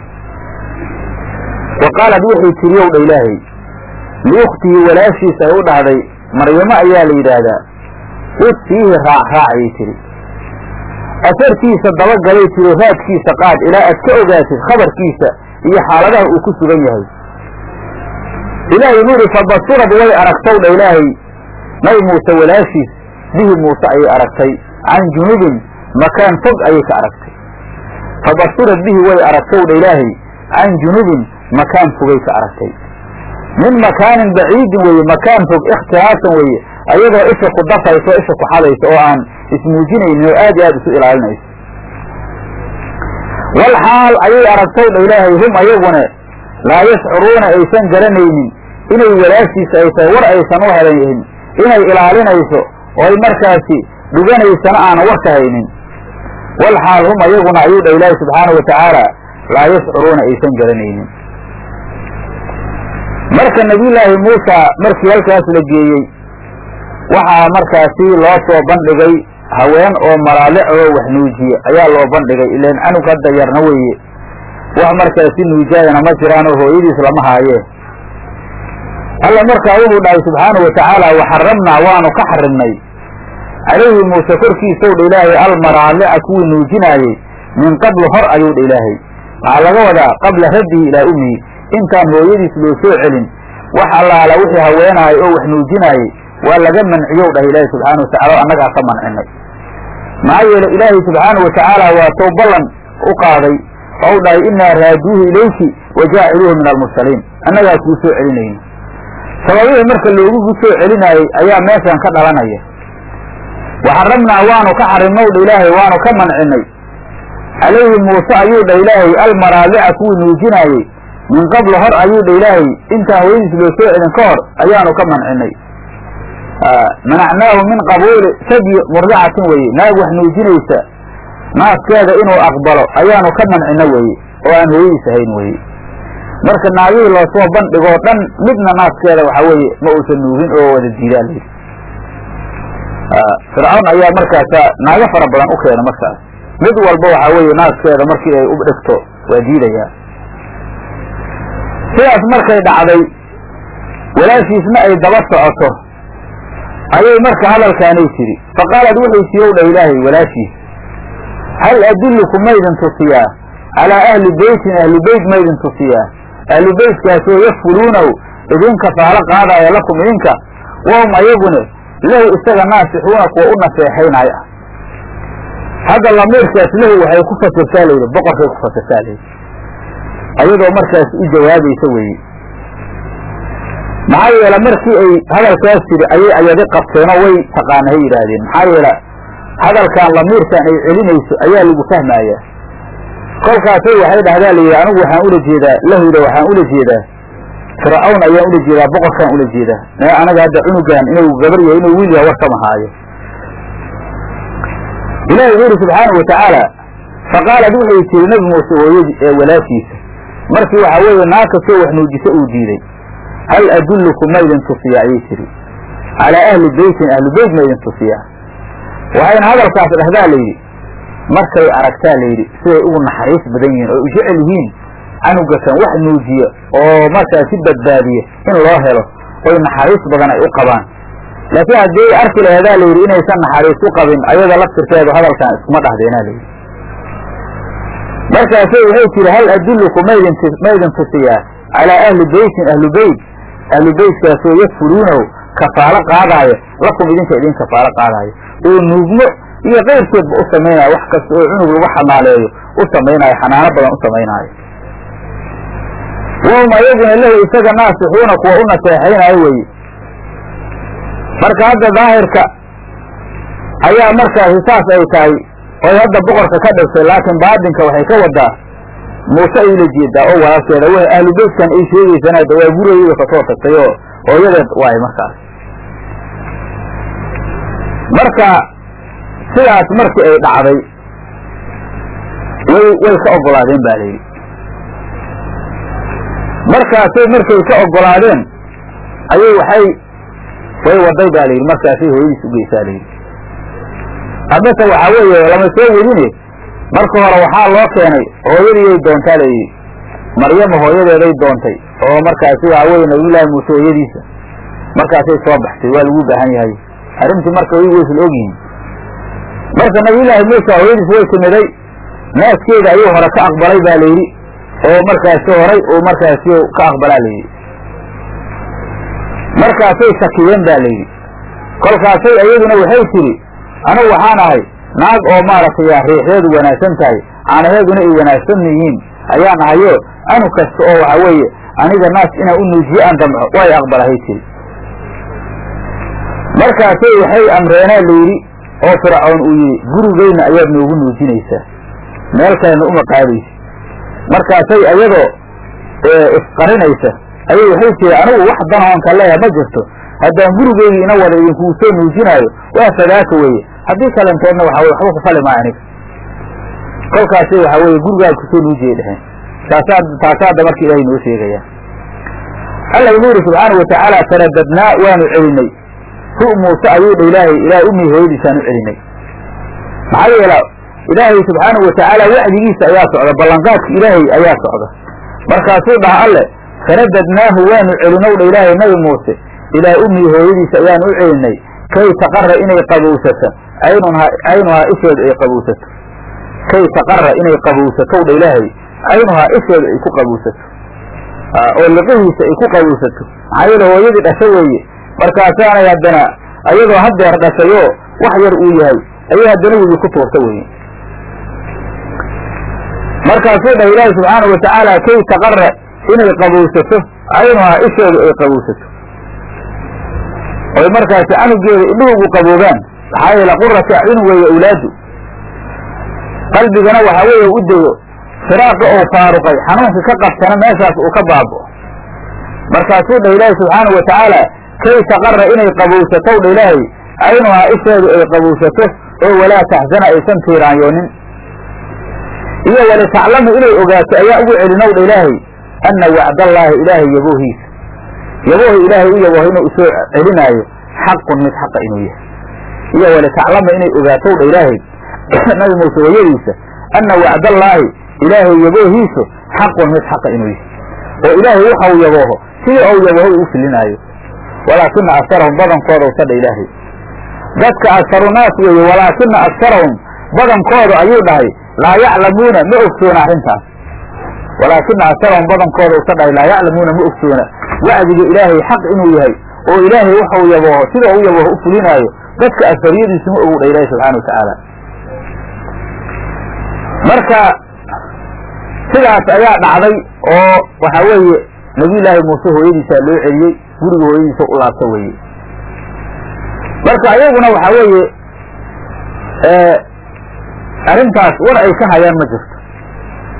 wa qaalad waxay tiri ow dha ilaahay liukhtihi walaashiis ay u dhahday maryamo ayaa la yidhaahdaa ufsiihi raacraac ayay tidhi asarkiisa dabagalay tiro raadkiisa qaad ilaa aad ka ogaatid khabarkiisa iyo xaaladaha uu ku sugan yahay ilaahay wuxu yidhi fabasurad way aragtow dha ilaahay nabi muuse walaashiis bihi muuse ayay aragtay can junubin makaan fog ayay ka aragtay fabasurad bihi way aragtow dha ilaahay can junubin makaan fogay ka aragtay min makaanin baciidin weeye makaan fog ikhtilaasan weeye ayadoo isha ku dafayso isha ku xadayso oo aan ismuujinaynin oo aad iyo aad isu ilaalinayso wal xaal ayay aragtow dha ilaahay hum ayagune laa yashcuruuna aysan garanaynin inay walaashiisa ay tahay war aysan u helayn inay ilaalinayso oo ay markaasi dhuganaysana aanan war ka haynin wal xaal hum ayaguna ayuu dha ilaahay subxaanahu watacaala laa yashcuruuna aysan garanaynin marka nebiyullaahi muusa markii halkaas la geeyey waxaa markaasi loo soo bandhigay haween oo malaalic oo wax nuujiye ayaa loo bandhigay ilaan canug hadda yarna weeye wax markaasi nuujaayana ma jiraanoo hooyadiis lama haayee alla markaa wuxuu dhahay subxaanahu watacaala waxaramnaa waanu ka xarimnay calayhi muuse korkiisow dha ilaahay almaraalica kuwii nuujinaayey min qablu hor ayuu dha ilaahay waxaa laga wadaa qabla raddihi ilaa ummihi intaan hooyadiis loo soo celin wax allaala wixii haweenahay oo wax nuujinaayey waa laga manciyow dhahay ilaahay subxaana watacala o annagaa ka mancinay maxaa yeele ilaahay subxaana watacaala waa tow ballan u qaaday oo u dhahay inaa raaduuhu ilayki wa jaaciluuhu min almursaliin annagaa kuu soo celinayna sababihii marka loogu soo celinaayey ayaa meeshan ka dhalanaya waxaramnaa waanu ka xarimnow dha ilaahay waanu ka mancinay calayhi muuse ayuu dha ilaahay almaraalica kuwii nuujinaayey min qablu hor ayuu dha ilaahay intaan hooyadiis loo soo celin ka hor ayaanu ka mancinay manacnaahu min qabuuli sadyi murdicatin weeye naag wax nuujinaysa naaskeeda inuu aqbalo ayaanu ka mancino weeye oo aan hooyadiis ahayn weeye marka naagihii loosoo bandhigoo dhan midna naaskeeda waxa weeye ma uusan nuugin oo wada diidaa layidhi fircawn ayaa markaasa naago fara badan u keena markaas mid walba waxaa weeye naaskeeda markii ay u dhigto waa diidayaa sidaas markay dhacday walaashiisna ay daba socoto ayay marka hadalkaanay tidhi faqaalad waxay tii ow dha ilaahay walaashiis hal adulluku maydin tusiyaa calaa ahli beytin ahli beyt maydin tusiyaa ahli beytkaasoo yakfuluunaw idinka faalo qaadaya lakum idinka wahum ayagune lahu isaga naasixuuna kuwa u naseexaynaayo ah hadda lamiirkaas lahu waxay ku fasirtaa layidhi boqorkay ku fasirtaa layidhi ayadoo markaas u jawaabaysa weeye maxaa yeele markii ay hadalkaas tiri ayay ayadi qabteenoo way taqaana hay yidhaahdeen maxaa yeele hadalkan lamiirkan ay celinayso ayaa lagu fahmayaa kolkaasay waxay dhahdaa layidhi anigu waxaan ula jeedaa lahuda waxaan ula jeedaa fircawn ayaan ula jeedaa boqorkaan ula jeedaa mee anaga hadda cunugan inuu gabar yahay inuu wiil yahay war kama haayo ilahi wuxuu yidhi subxaanahu watacaala faqaalad wuxuu tiri nebi muuse hooyadii ee walaashiisa markii waxaa weeye naag kastoo wax nuujisa uu diiday hal adullukum ma idin tusiyaa ayay tiri calaa ahli beytin ahlu beyt ma idin tusiyaa waxayna hadalkaas dhahdaa layidhi markay aragtaa layidhi siday ugu naxariis badan yihiin oo u jecel yihiin canugakan wax nuujiya oo markaa si badbaadiya in loo helo oy naxariis badan ay u qabaan laakiin haddii ay arki laheedaa layidhi inaysan naxariis u qabin ayada laftirkeedu hadalkan iskuma dhahdeenaa layidhi markaasay waxay tiri hal adulluku maydin maydin tusiyaa calaa ahli beytin ahlu beyt ahlu beytkaasoo yakfuluunahu kafaalo qaadaayo lakum idinka idin kafaalo qaadaayo oo nuugmo iyo keyrkeedba u samaynaayo wax kasta oo cunug lagu xanaaleeyo u samaynaayo xanaano badan u samaynaayo wahum ayaguna lahu isaga naasixuuna kuwa u naseexaynaayo weye marka hadda daahirka ayaa markaasi saas ay tahay oy hadda boqorka ka dhigtay laakiin baatinka waxay ka wadaa muuse ay ula jeedaa oo walaalkeeda w ahlu beytkan ay sheegaysana hadda waa gurigeyda kasoo tagtay oo hooyadeed waay markaas marka sidaas markii ay dhacday way way ka ogolaadeen ba layidhi markaasay markay ka ogolaadeen ayay waxay way waday ba layidhi markaasay hooyadiis ugeysaa layidhi haddase waxaa weeye lama soo wedine marka hore waxaa loo keenay hooyadiiyay doontaa layidhi maryama hooyadeeday doontay oo markaasi waxaa weye nabiyullaahi muuse hooyadiisa markaasay soo baxtay waa lagu baahan yahay arrintii marka way waysan ogyihin marka nabiyullaahi muuse hooyadiis way timiday naaskeeda ayuu hore ka aqbalay ba layidhi oo markaasi horay uu markaasi ka aqbalaa layidhi markaasay shakiyeen ba layidhi kolkaasay iyaduna waxay tidhi anigu waxaan ahay naag oo maaragtay riixdeedu wanaagsan tahay caanaheeduna ay wanaagsan yihiin ayaan ahayo anug kasta oo waxa weeye aniga naas inaan u nuujiyo aan damco way aqbalahay tiri markaasay waxay amreenaa layidhi oo fircoon uu yidhi gurigeyna ayaad noogu nuujinaysaa meel kalena uma qaadaysa markaasay ayadoo isqarinaysa ayay waxay tiri anigu wax danoon ka leeyaha ma jirto haddaan gurigeygii ina wada idinkuu soo nuujinaayo waa fadaaka weeye haddii kalentoodna waxa weye waxba ku fali maa aniga kolkaasay waxaa weeye gurigaad kusoo nuujiyay dheheen taasaa taasaadda marka ilaahay noo sheegaya alla inuu yidhi subxaana watacaala taradadnaa waanu celinay hu muuse ayuu dha ilaahay ilaah umii hooyadiisaan u celinay maxaa yeela ilaahay subxaanau watacaala wacdigiisa ayaa socda ballanqaadka ilaahay ayaa socda markaasuu dhaha alle taradadnaahu waanu celinow dha ilaahay nabi muuse ilaa umii hooyadiisa ayaanu u celinay kay taqara inay qabowsato aynunha caynuhaa isheedu ay qabowsato kay taqara inay qabowsatow dha ilaahay caynuhaa isheedu ay ku qabowsato oo liqihiisa ay ku qabowsato maxaa yeele hooyadii dhasho weeye markaasaanay haddana ayadoo hadeer dhashayoo wax yar uu yahay ayay haddana webi ku tuurta weye markaasuu dhah ilaahi subxaanau watacaala kay taqara inay qabowsato caynuhaa isheedu ay qabowsato oy markaasi canugeeda indhuhu ugu qaboobaan maxaa yeele qurata acyun weeye awlaadu qalbigana waxaa weeye u dego firaaqa oo faaruqay xanuunka ka qabtana meeshaas uu ka baaba'o markaasuu dhah ilaahi subxaanau watacaala kay taqara inay qabowsatow dha ilaahay caynuhaa isheedu ay qabowsato oo walaa taxsana aysan tiiraanyoonin iyo walitaclamu inay ogaato ayaa ugu celinow dha ilaahay anna wacdallaahi ilaahay yaboohiisa yaboohi ilaahay u yabooho inuu isoo celinaayo xaqun mid xaqa inuu yahay iyo walitaclama inay ogaatow dha ilaahay nabi muuse hooyadiisa anna wacdallaahi ilaahay yaboohiisu xaqun mid xaqa inuu yahay oo ilaahay waxau yabooho sidii ou yabooho uu filinaayo walaakina agsarahum badankooda usadha ilaahay dadka agsarunaas weeye walaakina agsarahum badankooda ayuu dhahay laa yaclamuuna ma ogsoona arrintaas walaakina agsarahum badankooda usa dhahay laa yaclamuuna ma ogsoona wacdiga ilaahay xaq inuu yahay oo ilaahay waxau yabooho sida u yabooho u fulinaayo dadka agsariyadiisu ma ogu dha ilahi subxana wa tacaala marka sidaas ayaa dhacday oo waxaa weeye nabiyullaahi muuse hooyadiisaa loo celiyey guriga hooyadiisa u laabta weeye marka ayaguna waxaa weeye arrintaas war ay ka hayaan ma jirto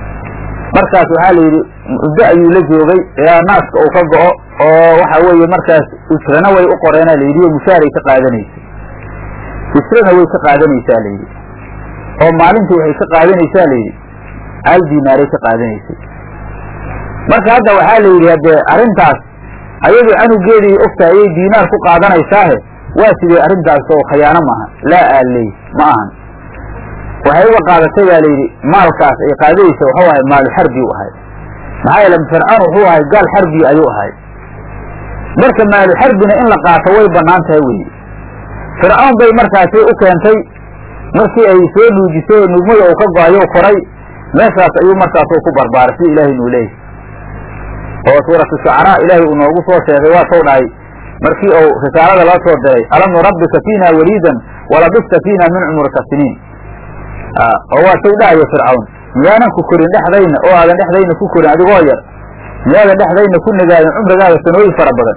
markaas waxaa la yidhi muddo ayuu la joogay ilaa naaska uu ka go'o oo waxa weeye markaas ujrana way u qoreena la yidhi oo mushaaray ka qaadanaysay ujrana way ka qaadanaysaa la yidhi oo maalintii waxay ka qaadanaysaa la yidhi hal diinaaray ka qaadanaysay marka hadda waxaa la yidhi haddee arrintaas ayadoo canugeedii ogta ayay diinaar ku qaadanaysaahe waa sidee arrintaas oo khayaano maaha laa aaley ma ahan waxay uga qaadatay baa layidhi maalkaas ay qaadaysa wuxuu ahay maalu xarbi u ahay maxaa yeele fircoon wuxuu ahay gaal xarbi ayuu ahay marka maalu xarbina in la qaato way bannaan tahay weye fircoon bay markaasi u keentay markii ay soo nuujisay oo nuugmada uu ka go-ayo koray meeshaas ayuu markaas ku barbaaray sida ilaahay nuu leeyahy oo suuratu shucaraa ilaahay uu noogu soo sheegay waa sow dhahay markii uu risaalada loo soo diray alam nurabbika fiina waliidan walabista fiina min cumurika siniin oo waa sow dhahayo fircawn miyaanan ku korin dhexdayna oo aadan dhexdayna ku korin adigoo yar miyaadan dhexdayna ku nagaadin cumrigaaga sanooyin fara badan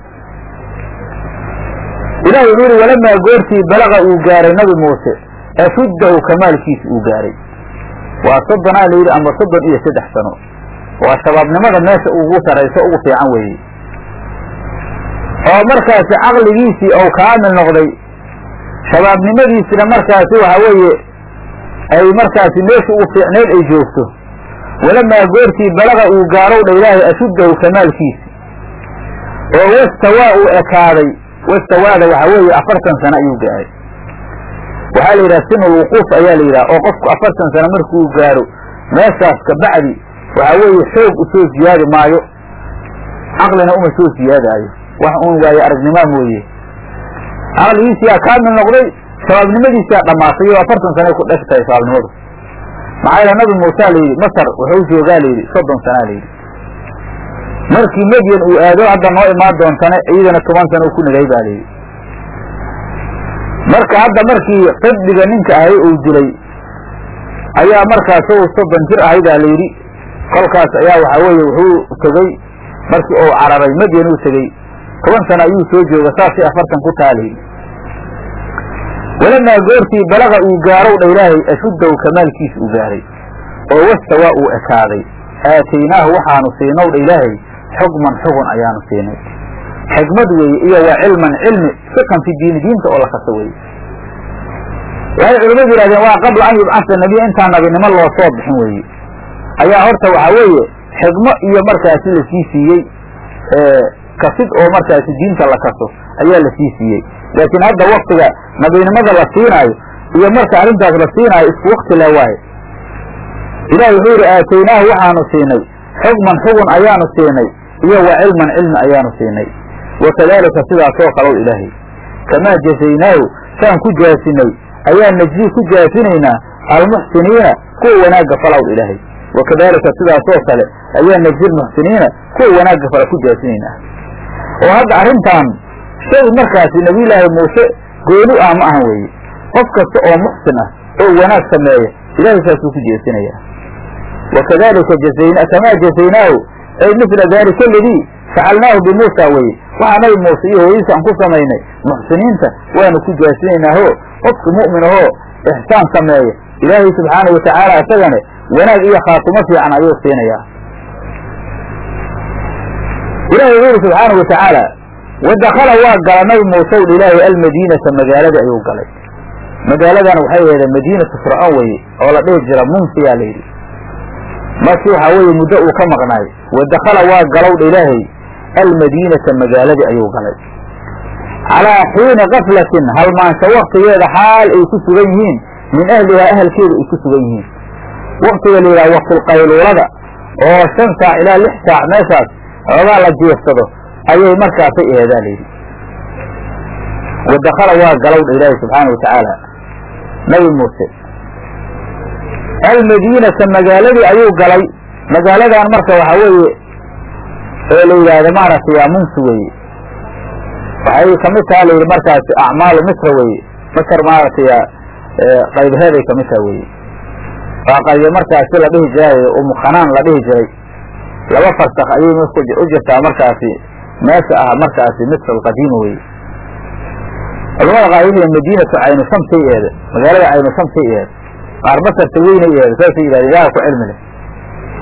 ilahi wuxuu yihi walamaa goortii balaqa uu gaaray nabi muuse ashuddahu kamaalkiisa uu gaaray waa soddonaa la yidhi ama soddon iyo saddex sano waa shabaabnimada meesha ugu sarayso ugu fiican weeye oo markaasi caqligiisii ou kaamil noqday shabaabnimadiisina markaasi waxa weeye ay markaasi meesha ugu fiicneed ay joogto walamaa goortii balaqa uu gaarow dha ilaahay ashuddahu kamaalkiisi oo wastawaa uu ekaaday wastawaada waxa weeye afartan sano ayuu gaaray waxaa la yidhaha sinul wuquuf ayaa la yidhaha oo qofku afartan sano markuu gaaro meeshaas kabacdi waxa weeye xoog usoo ziyaadi maayo caqlina uma soo ziyaadaayo wax uun waaye aragnimaa mooye caqligiisiyaa kaamil noqday shabaabnimadiisiyaa dhammaatay oo afartan sanay ku dheg tahay shabaabnimadu maxaa yaele nabi muusa la yidhi masar wuxuu joogaa la yidhi soddon sanaa la yidhi markii medyan uu aado hadda noo imaan doontana iyadana toban sana uu ku nagay baa layidhi marka hadda markii qibdiga ninka ahay uu dilay ayaa markaas u soddon jir ahay baa layidhi kolkaas ayaa waxaa weeye wuxuu tegey markii uu cararay medyan uu tegey toban sana ayuu soo jooga saasay afartan ku taha layidhi walamaa goortii balaqa uu gaarow dha ilaahay ashuddahu kamaalkiisa uu gaaray oo wastawaa uu ekaaday aataynaahu waxaanu siinow dha ilaahay xukman xugun ayaanu siinay xikmad weeye iyo waa cilman cilmi fiqan fi diini diinta oo la kaso weeye waxay culimmadu yihahdeen waa qabla an yubcasa nebiya intaan nabinimo loo soo bixin weeye ayaa horta waxaa weeye xikmo iyo markaasi lasii siiyey kasid oo markaasi diinta la kaso ayaa lasii siiyey laakiin hadda waktiga nabinimada la siinaayo iyo marka arrintaas la siinaayo isku wakti le waaye ilahi wuxuu yihi aataynaahu waxaanu siinay xukman xugun ayaanu siinay iyo wa cilman cilmi ayaanu siinay wakadalika sidaasoo kalow ilaahay kamaa jazaynaahu saan ku jaasinay ayaa najzii ku jaasinaynaa almuxsiniina kuwa wanaagga falow ilaahay wakadalika sidaasoo kale ayaa najzi lmuxsiniina kuwa wanaagga fala ku jaasinaynaa oo hadda arrintan shay markaasi nabiyulaahi muuse gooni ah ma ahan weeye qof kasta oo muxsin ah oo wanaag sameeya ilahay saasuu ku jeesinayaa wakadalika jazayna kamaa jazaynaahu ay mila dalika aladii facalnaahu bimuusa weye waxaa nabi muuse iyo hooyadiisa aan ku samaynay muxsiniinta waanu ku jaasinaynaaho qofka mu'min ahoo ixsaan sameeya ilaahay subxaanau watacaala isagane wanaag iyo khaatumo fiican ayuu siinayaa ilahi wuxuu yihi subxaanau watacaala wadakala waa gala nabi muuse u ilaahay almadiinata magaalada ayuu galay magaaladan waxay ahayd madiinatu fircoon weye oo la dhihi jira munsiyaa la yidhi markii waxaa weeye muddo uu ka maqnaay wadakala waa galowdha ilaahay almadiinata magaaladii ayuu galay calaa xiini kaflatin halmaansho waktigeeda xaal ay ku sugan yihiin min ahlihaa ahalkeeda ay ku sugan yihiin waktiga la yidhaha waktulqayluulada oo shan saac ilaa lix saac meeshaas xoogaa la jeefsado ayay markaasay ehedaa layidhi wadakala waa galowdha ilaahay subxaana wa tacaala nabi muuse almadiinata magaaladii ayuu galay magaaladan marka waxaa weeye oo la yidhaahdo maaragtay yaa munsi weeye waxay kamid taha layidhi markaasi acmaalu misra weeye masr maaragtay qaybaheeday kamid taha weye waa qaybe markaasi la dhihi jiray umukhanaan la dhihi jiray laba farsak ayay u jirtaa markaasi meesha ah markaasi misr alqadiima weye culamada qaar waxay madiinatu caynu shamsay eeda magaalada caynu shamsay eeda qaar basarta weynay eeda saasay yidhahda ilaha ku cilmi leh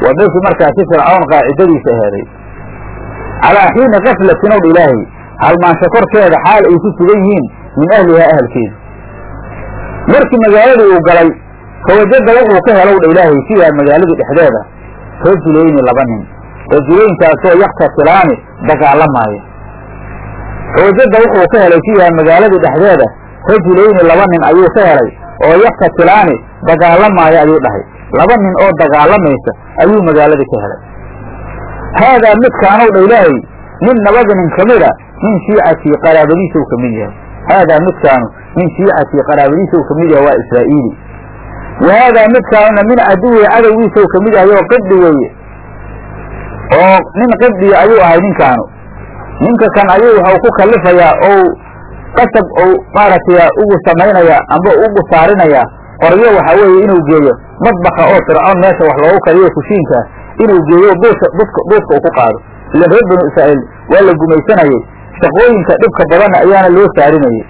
waa meeshii markaasi fircawn qaacidadiisa aheeday calaa xiini kaflatin ow ilaahay halmaansho korkeeda xaal ay ku sugan yihiin min ahlihaa ahalkeedu markii magaaladii uu galay fawajada wuxuu ka helow dha ilaahay fiiha magaaladii dhexdeeda rajulayni laba nin rajulaynkaasoo yaktasilaani dagaalamaaya fawajada wuxuu ka helay fiiha magaaladii dhexdeeda rajulayni laba nin ayuu ka helay oo yaktasilaani dagaalamaaya ayuu dhahay laba nin oo dagaalamaysa ayuu magaaladii ka helay haadaa midkaanow dha ilaahay nin nabada nin ka mida min shiicatii qaraabadiisa u ka mid yahay haadaa midkaanu min shiicatii qaraabadiisa u ka mid yahay waa israa'iili wa haadaa midkaanuna min caduwi cadowgiisa u ka mid yahay oo qibdi weeye oo nin qibdiya ayuu ahay ninkaanu ninka kan ayuu waxau ku kalifayaa ou qasab ou maaragtay ugu samaynaya amba ugu saarinayaa qoryo waxa weeye inuu geeyo madbaka oo fircoon meesha wax loogu kariyo kushiinkaa inuu geeyo duusha duska duuska uu ku qaado ilan reer banu israa'iil waa la gumaysanayey shaqooyinka dhibka badanna ayaana loo saarinayey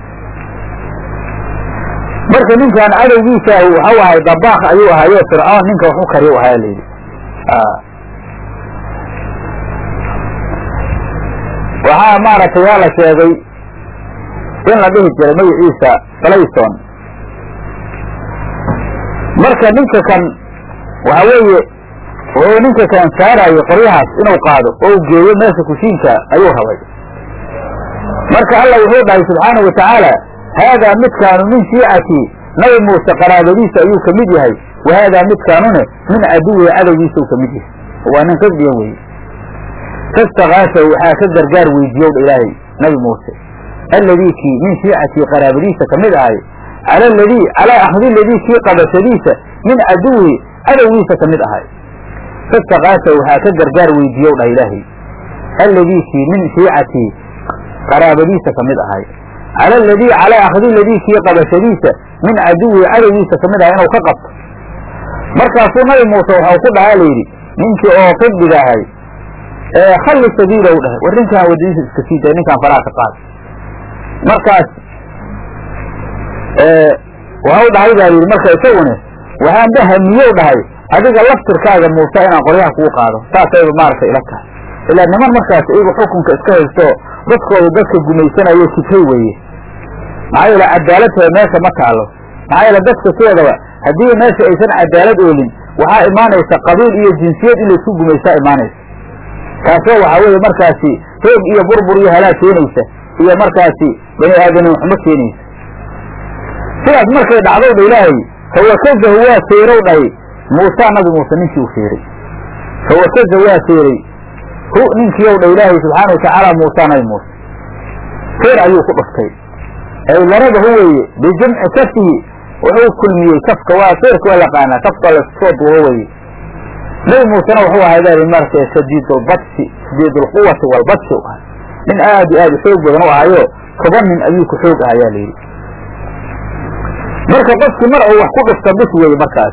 marka ninkan cadowgiisaahu waxau ahay dabaaq ayuu ahayo fircoon ninka wax u kariyo ahaa layidhi waxaa maaragtay yaa la sheegay in la dhihi jiray magaciisa falayson marka ninka kan waxa weeye wuxuu ninka kan saarayay qoryahaas inuu qaado oo u geeyo meesha kushiinka ayuu rabay marka alla wuxuu dhahay subxaanahu watacaala haadaa midkaanu min shiicatii nabi muuse qaraabadiisa ayuu ka mid yahay wa haadaa midkaanune min caduwihi cadowgiisa uu ka mid yahay waa nin qibdiya weye fastakaasa waxaa ka gargaar weydiiyow dha ilaahay nabi muuse alladii kii min shiicatii qaraabadiisa ka mid ahay cala aladii calaa akhdi ladii kii qabashadiisa min caduwihi cadowgiisa ka mid ahay fastakaasa waxaa ka gargaar weydiiyow dhah ilaahay alladii kii min shiicatii qaraabadiisa ka mid ahay cala aladii calaa akhdi ladii kii qabashadiisa min caduwihi cadowgiisa ka mid ahay inuu ka qabto markaasuu nabi muuse waxau ku dhahaa layidhi ninkii oo qibdiga ahay khalli sabiilow dhahay war ninkaan wadadiisa iska sii day ninkaan faraha ka qaad markaas waxau dhahay baa yidhi marka isagune waxaan bahamiyow dhahay adiga laftirkaaga muuse inaan qoryaha kuu qaado saasayba maaragtay ila tahay ilaa niman markaas iyagu xukunka iska haysto dadkooda dadka gumaysanayo kibhay weeye maxaa yeele cadaaladtooda meesha ma taalo maxaa yeele dadka sideedaba haddii meesha aysan cadaalad oolin waxaa imaanaysa qabiil iyo jinsiyad in laysku gumaysaa imaanaysa taasoo waxaa weeye markaasi hoog iyo burbur iyo halaag keenaysa iyo markaasi bani aadamin xumo keenaysa sidaas markay dhacdow dha ilaahay fawakazahu waa feerow dhahay muusaa nabi muuse ninkii u feeray fawakaza waa feeray hu ninkiiow dha ilaahay subxaana watacaala muusaa nabi muuse feer ayuu ku dhuftay ay laradahu weeye bijamci kafihi wuxuu kulmiyey kafka waa feerka waa yaqaanaa kafka lasoo duubo weye nabi muusena wuxuu ahay baa marka shadiidulbadsi shadiidulquwati walbadsi u ahay nin aad iyo aad u xoog badan u ahayo toban nin ayuu ku xoog ahayaa layidhi marka qofkii mar uu wax ku dhufta bis weeye markaas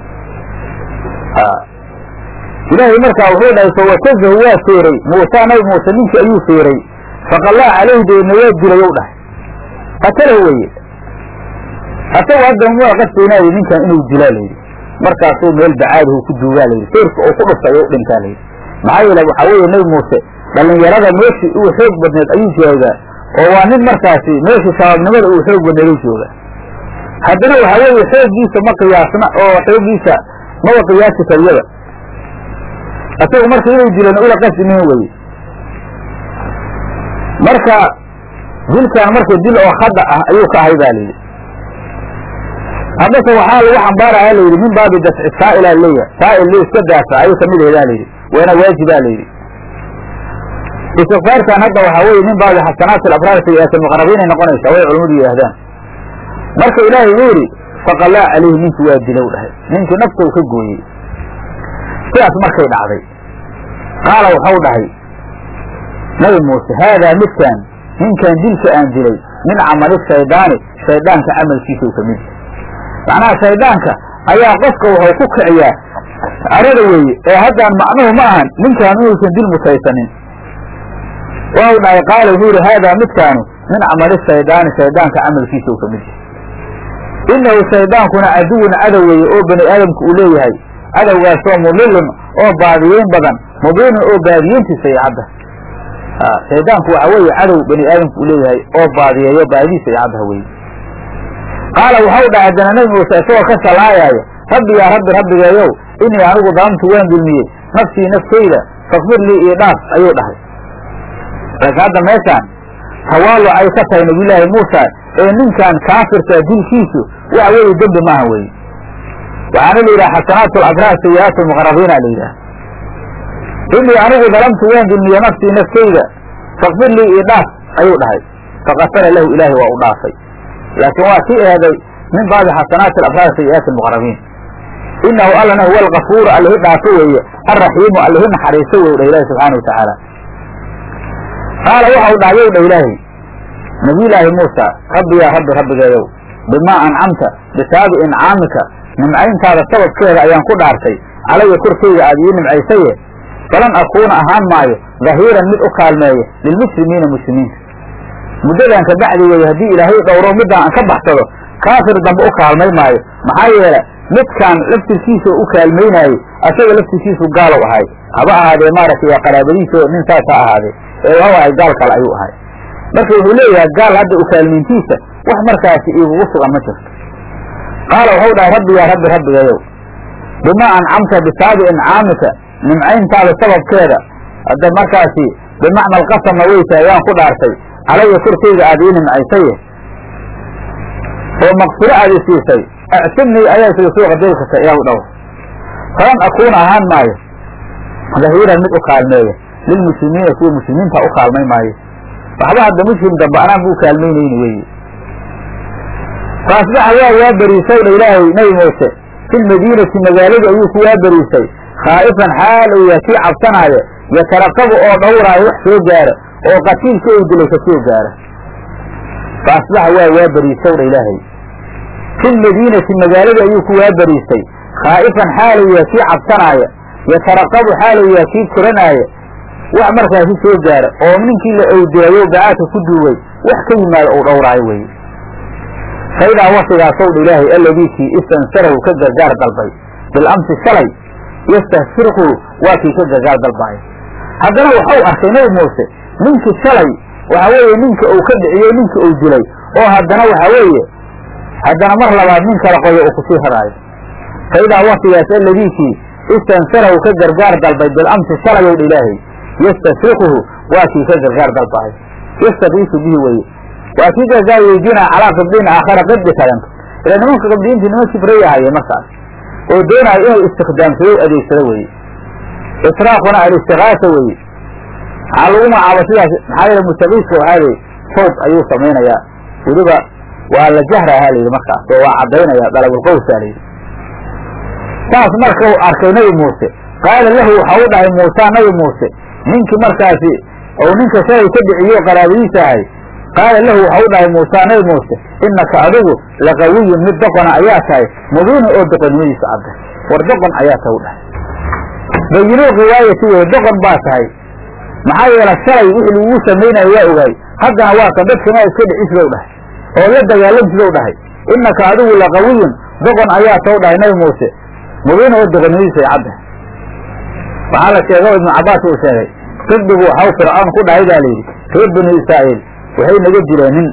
ilaahay markaa wuxuu dhahay fawakazahu waa feeray muusa nabi muuse ninkii ayuu feeray faqallaa calayhi deedna waa dilay ou dhahay qatalahu weye asagu hadda mua qastaynaayo ninkan inuu dilaa layidhi markaasuu meel bacaadihu ku duugaa layidhi feerka uu ku dhuftay u dhintaa layidhi maxaa yeele waxaa weeye nabi muuse dhallinyarada meeshii uu xoog badneed ayuu joogaa oo waa nin markaasi meeshii shabaabnimada uu xoog badneed u joogaa haddana waxaa weeye xooggiisa ma qiyaasna oo xooggiisa maba qiyaasi kariyaba isagu marka inuu dilana ula qasdimin weye marka dilkan marka dil oo khada ah ayuu ka ahay ba layidhi haddase waxaa lagu xambaaraya layidhi min baabi dafci saa'ila leeyahay saa'il li iska daafa ayuu kamid ahedaa layidhi waana waajibaa layidhi istikfaarkan hadda waxaa weye min baabi xasanaat alabraar sayi'aat almuqarabiinay noqonaysaa way culamadu yidhaahdaan marka ilaahay uu yidhi faqalaa calayhi ninkii waa dilow dhahay ninkii nafta uu ka gooyey sidaas markay dhacday qaala waxau dhahay nabi muuse haadaa midkaan ninkan dilka aan dilay min camali shaydaani shaydaanka camalkiisa u ka mid yahay macnaha shaydaanka ayaa qofka wuxuu ku kiciyaa arada weeye ee haddaan macnuhu ma ahan ninkaan inuusan dil mutaysanin waxau dhahay qaala wuxuu yidhi haadaa midkaanu min camali shaydaani shaydaanka camalkiisa uu ka mid yahay inahu shaydaankuna caduwun cadow weeye oo bani aadamku uu leeyahay cadowgaasoo mudlilun oo baadiyeyn badan mubiinun oo baadiyeyntiisa iyo cadda shaydaanku waxa weeye cadow bani aadamku u leeyahay oo baadiyeeyo baadidiisa iyo caddaha weye qaala waxau dhahay haddana nebi muuse isagoo ka shalaayaayo rabbi yaa rabbi rabbigeeyow inii anigu dalamtu waan dulmiyey nafsii naftayda fakfir lii io dhaaf ayuu dhahay laakiin hadda meeshaan tawaaluc ay ka tahay nabiyulaahi muusa ee ninkan kaafirka dilkiisu waxa weeye dembi maaha weye waxaana la yidhaha xasanaat alabraar sayi-aat almuqarabiina la yidhaha inii anigu dalamtu waan dulmiyey nafsii naftayda fakfir lii io dhaaf ayuu dhahay fakafara lahu ilaahi waa u dhaafay laakiin waa sii eeday min baabi xasanaati alabraar sayi-aati almuqarabiin inahu allana huwa alkafuuru allihi dhaafo weeye alraxiimu allihi naxariiso wey dha ilahi subxaana wa tacaala qaala waxau dhahyow dha ilaahi nabiyulaahi muusa rabbi yaa rabbi rabbigeeyow bimaa ancamta bisaabi incaamika nimcayntaada sababkeeda ayaan ku dhaartay calaya korkayga aada ii nimcaysaye falan akuuna ahaan maayo dahiiran mid u kaalmeeya lilmuslimiina muslimiinta muddadan ka bacdi weeye haddii ilaahay dhowro middaan aan ka baxsado kaafir dambe u kaalmay maayo maxaa yeele midkaan laftirkiisa u kaalmaynaayey asaga laftirkiisu gaalow ahay haba ahaadee maaragtay qaraabadiisa nin saas ha ahaadee ee waxau ahay gaal kale ayuu ahay marka wuxuu leeyahay gaal hadda u kaalmayntiisa wax markaasi igugu sugan ma jirto qaala waxau dhahay rabbi yaa rabbi rabbigayow bimaa ancamta bisaabi incaamika nimcayntaada sababkeeda hadda markaasi bimacna alqasamna weysa ayaan ku dhaartay calaya korkayga aada ii nimcaysaye oo maqfiro aada i siisay acsimnii ayaa isaga soo qadeelkata iyagu dhaw falan akuuna ahaan maayo dahiiran mid u kaalmeeya lilmuslimiina kuwa muslimiinta u kaalmay maayo waxba hadda muslim dambe anaan bu kaalmaynayni weeye faasbaxa waa waa beriisay dha ilaahay nebi muuse fi lmadiinati magaalada ayuu ku waa beriisay khaa'ifan xaal uu yahay kii cabsanaaya yataraqabu oo dhowraayo wax soo gaara oo qatiilka uu dilay ka soo gaara fa asbaxa waa waa beriisow dha ilaahay fi lmadiinati magaalada ayuu ku waa beriisay khaa'ifan xaal uu yahay kii cabsanaaya yataraqabu xaal uu yahay kii koranaaya wax markaasi soo gaara oo ninkii la owdeeyo bacaadka ku duugay wax ka yimaado uu dhowraayo weye faidaa wasigaasow dha ilaahay alladiikii istansarahu ka gargaar dalbay bilamsi shalay yastahsirhu waa kii ka gargaar dalbaayo haddana waxau arkay nebi muuse ninkii shalay waxa weeye ninka uu ka dhiciyey ninka uu dilay oo haddana waxa weeye haddana mar labaad nin kala qoyo uu kusii haraayo faidaa wasigaas alladiikii istansarahu ka gargaar dalbay bilamsi shalayow dha ilaahay yastasriquhu waa kii ka gargaar dalbaayo yastakiisu bihi weye waa kii gargaar weydiinaya calaa qibdiin aakhara qibdi kalento ila nimanka qibdiyiintii niman kibraya hayeen markaas oo doonaayo inuu istikdaamsado adeegsado weye israaquna alistigaasa weye maxaa lagu magacaaba sidaas maxaa yeele mustakiiska waxaa lii sawb ayuu samaynayaa weliba waa la jahraha layidhi markaas oo waa caddaynaya dalabulqowsaa layidhi saas marka uu arkay nebi muuse qaala lahu waxa u dhahay muusa nabi muuse ninkii markaasi ou ninka shalay ka dhiciyo qaraabadiisa ahay qaala lahu waxa u dhahay muusa nabi muuse innaka adigu laqawiyun mid doqona ayaa tahay mubiina oo doqonnimadiisa cadda war doqon ayaa tahay u dhahay bayinuu riwaayati wey doqon baa tahay maxaa yeele shalay wixii lagugu samaynayo waa ogaay haddana waa kan dadkana iska dhicislow dhahay oo la dagaalamsilow dhahay innaka adigu laqawiyun doqon ayaa taw dhahay nabi muuse mubiina oo doqonnimadiisa ay cadda waxaa la sheega ibnu cabaas uu sheegay qibdigu waxau fircoon ku dhahay baa layidhi reer banu israa'iil waxay naga dileen nin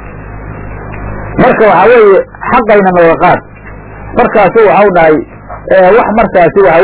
marka waxaa weeye xaqayna nooga qaad markaasu waxau dhahay wax markaasi waxa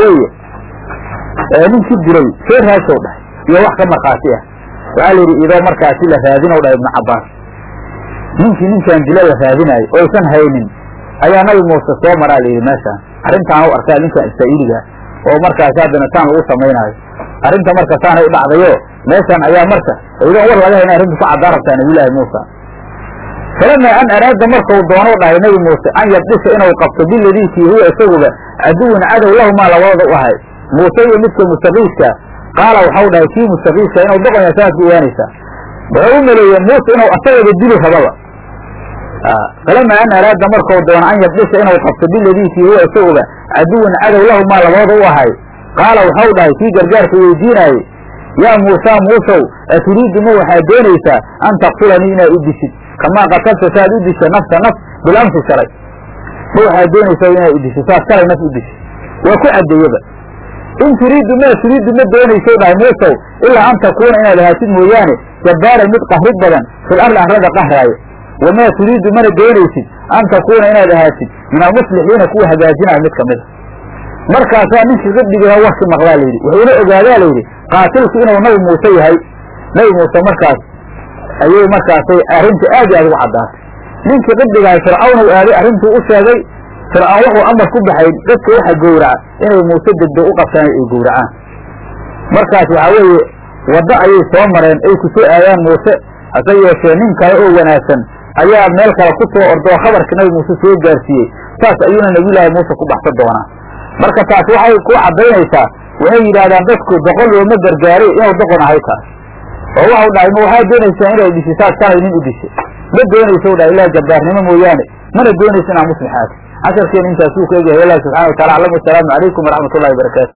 weeye ninkii dilay soo raadsow dhahay iyo wax ka markhaati ah waxaa la yidhi idoo markaasi la raadinow dhahay ibnu cabaas ninkii ninkaan dila la raadinaayo oysan haynin ayaa nabi muuse soo maraa layidhi meeshaan arrintaan u arkaa ninkaan israa'iiliga oo markaasi haddana saan lagu samaynaayo arrinta marka saanay u dhacdayo meeshaan ayaa marka idoon war laga hayna arrinta ku caddaan rabtaa nabiyulaahi muusa falamaa an araada markau doonou dhahay nebi muuse an yabdisha inuu qabto biladiikii huwa isaguba caduwin cadow lahumaa labadooda u ahay muuse iyo midka mustaqiiska qaala waxau dhahay kii mustaqiiska inuu doqonya saad ku ogaanaysaa wuxuu u maleeyey muuse inuu asagaba dili rababa falamaa an araada markau doono an yabdisha inuu qabto biladiikii huwa isaguba caduwin cadow lahumaa labadooda u ahay qaala waxau dhahay kii gargaarka weydiinaayey yaa muusaa muusow aturiidu ma waxaad doonaysaa an taqtulanii inaad u dishid kamaa qatalta saad u disha nafsa naf bilamsi shalay ma waxaad doonaysaa inaad u dishid saad shalay naf u dishid waa ku caddeeyeba in turiidu maa turiidu ma doonayso dhahay muusow ilaa an takuuna inaad ahaatid mooyaane jabbaaran mid qahrid badan fil arli arlada qahraayo wamaa turiidu mana doonaysid an takuuna inaad ahaatid min almuslixiina kuwa hagaajinaya mid kamida markaasaa ninkii qibdigiiha warki maqlaa layidhi wuxuuna ogaadaa layidhi qaatilku inuu nabi muuse yahay nabi muuse markaas ayay markaasay arrinta aad iyo aad ugu caddaatay ninkii qibdigahay fircawn u aaday arrintuu u sheegay fircawn wuxuu amar ku baxay dadka waxa gowraca inay muuse degdeg u qabtaan ay gowracaan markaas waxaa weeye waddo ayay soo mareen ay ku soo aadaan muuse hase yeeshee nin kale oo wanaagsan ayaa meel kale ku soo ordoo khabarka nabi muuse soo gaarsiiyey saas ayuuna nabiyullaahi muuse ku baxsan doonaa marka taas waxay ku caddaynaysaa waxay yidhaahdaan dadku doqon looma gargaaray inuu doqon ahay taas oo waxau dhahay ma waxaad doonaysaa inay dhishi saas shalay nin u dishay ma doonayso dhahay ilaa jabbaarnimo mooyaane mana doonayso inaa muslixaati casharkeena intaasuu ku egyahay wallah subxana wa tacala aclam wasalaamu calaykum waraxmat ullahi wabarakaatu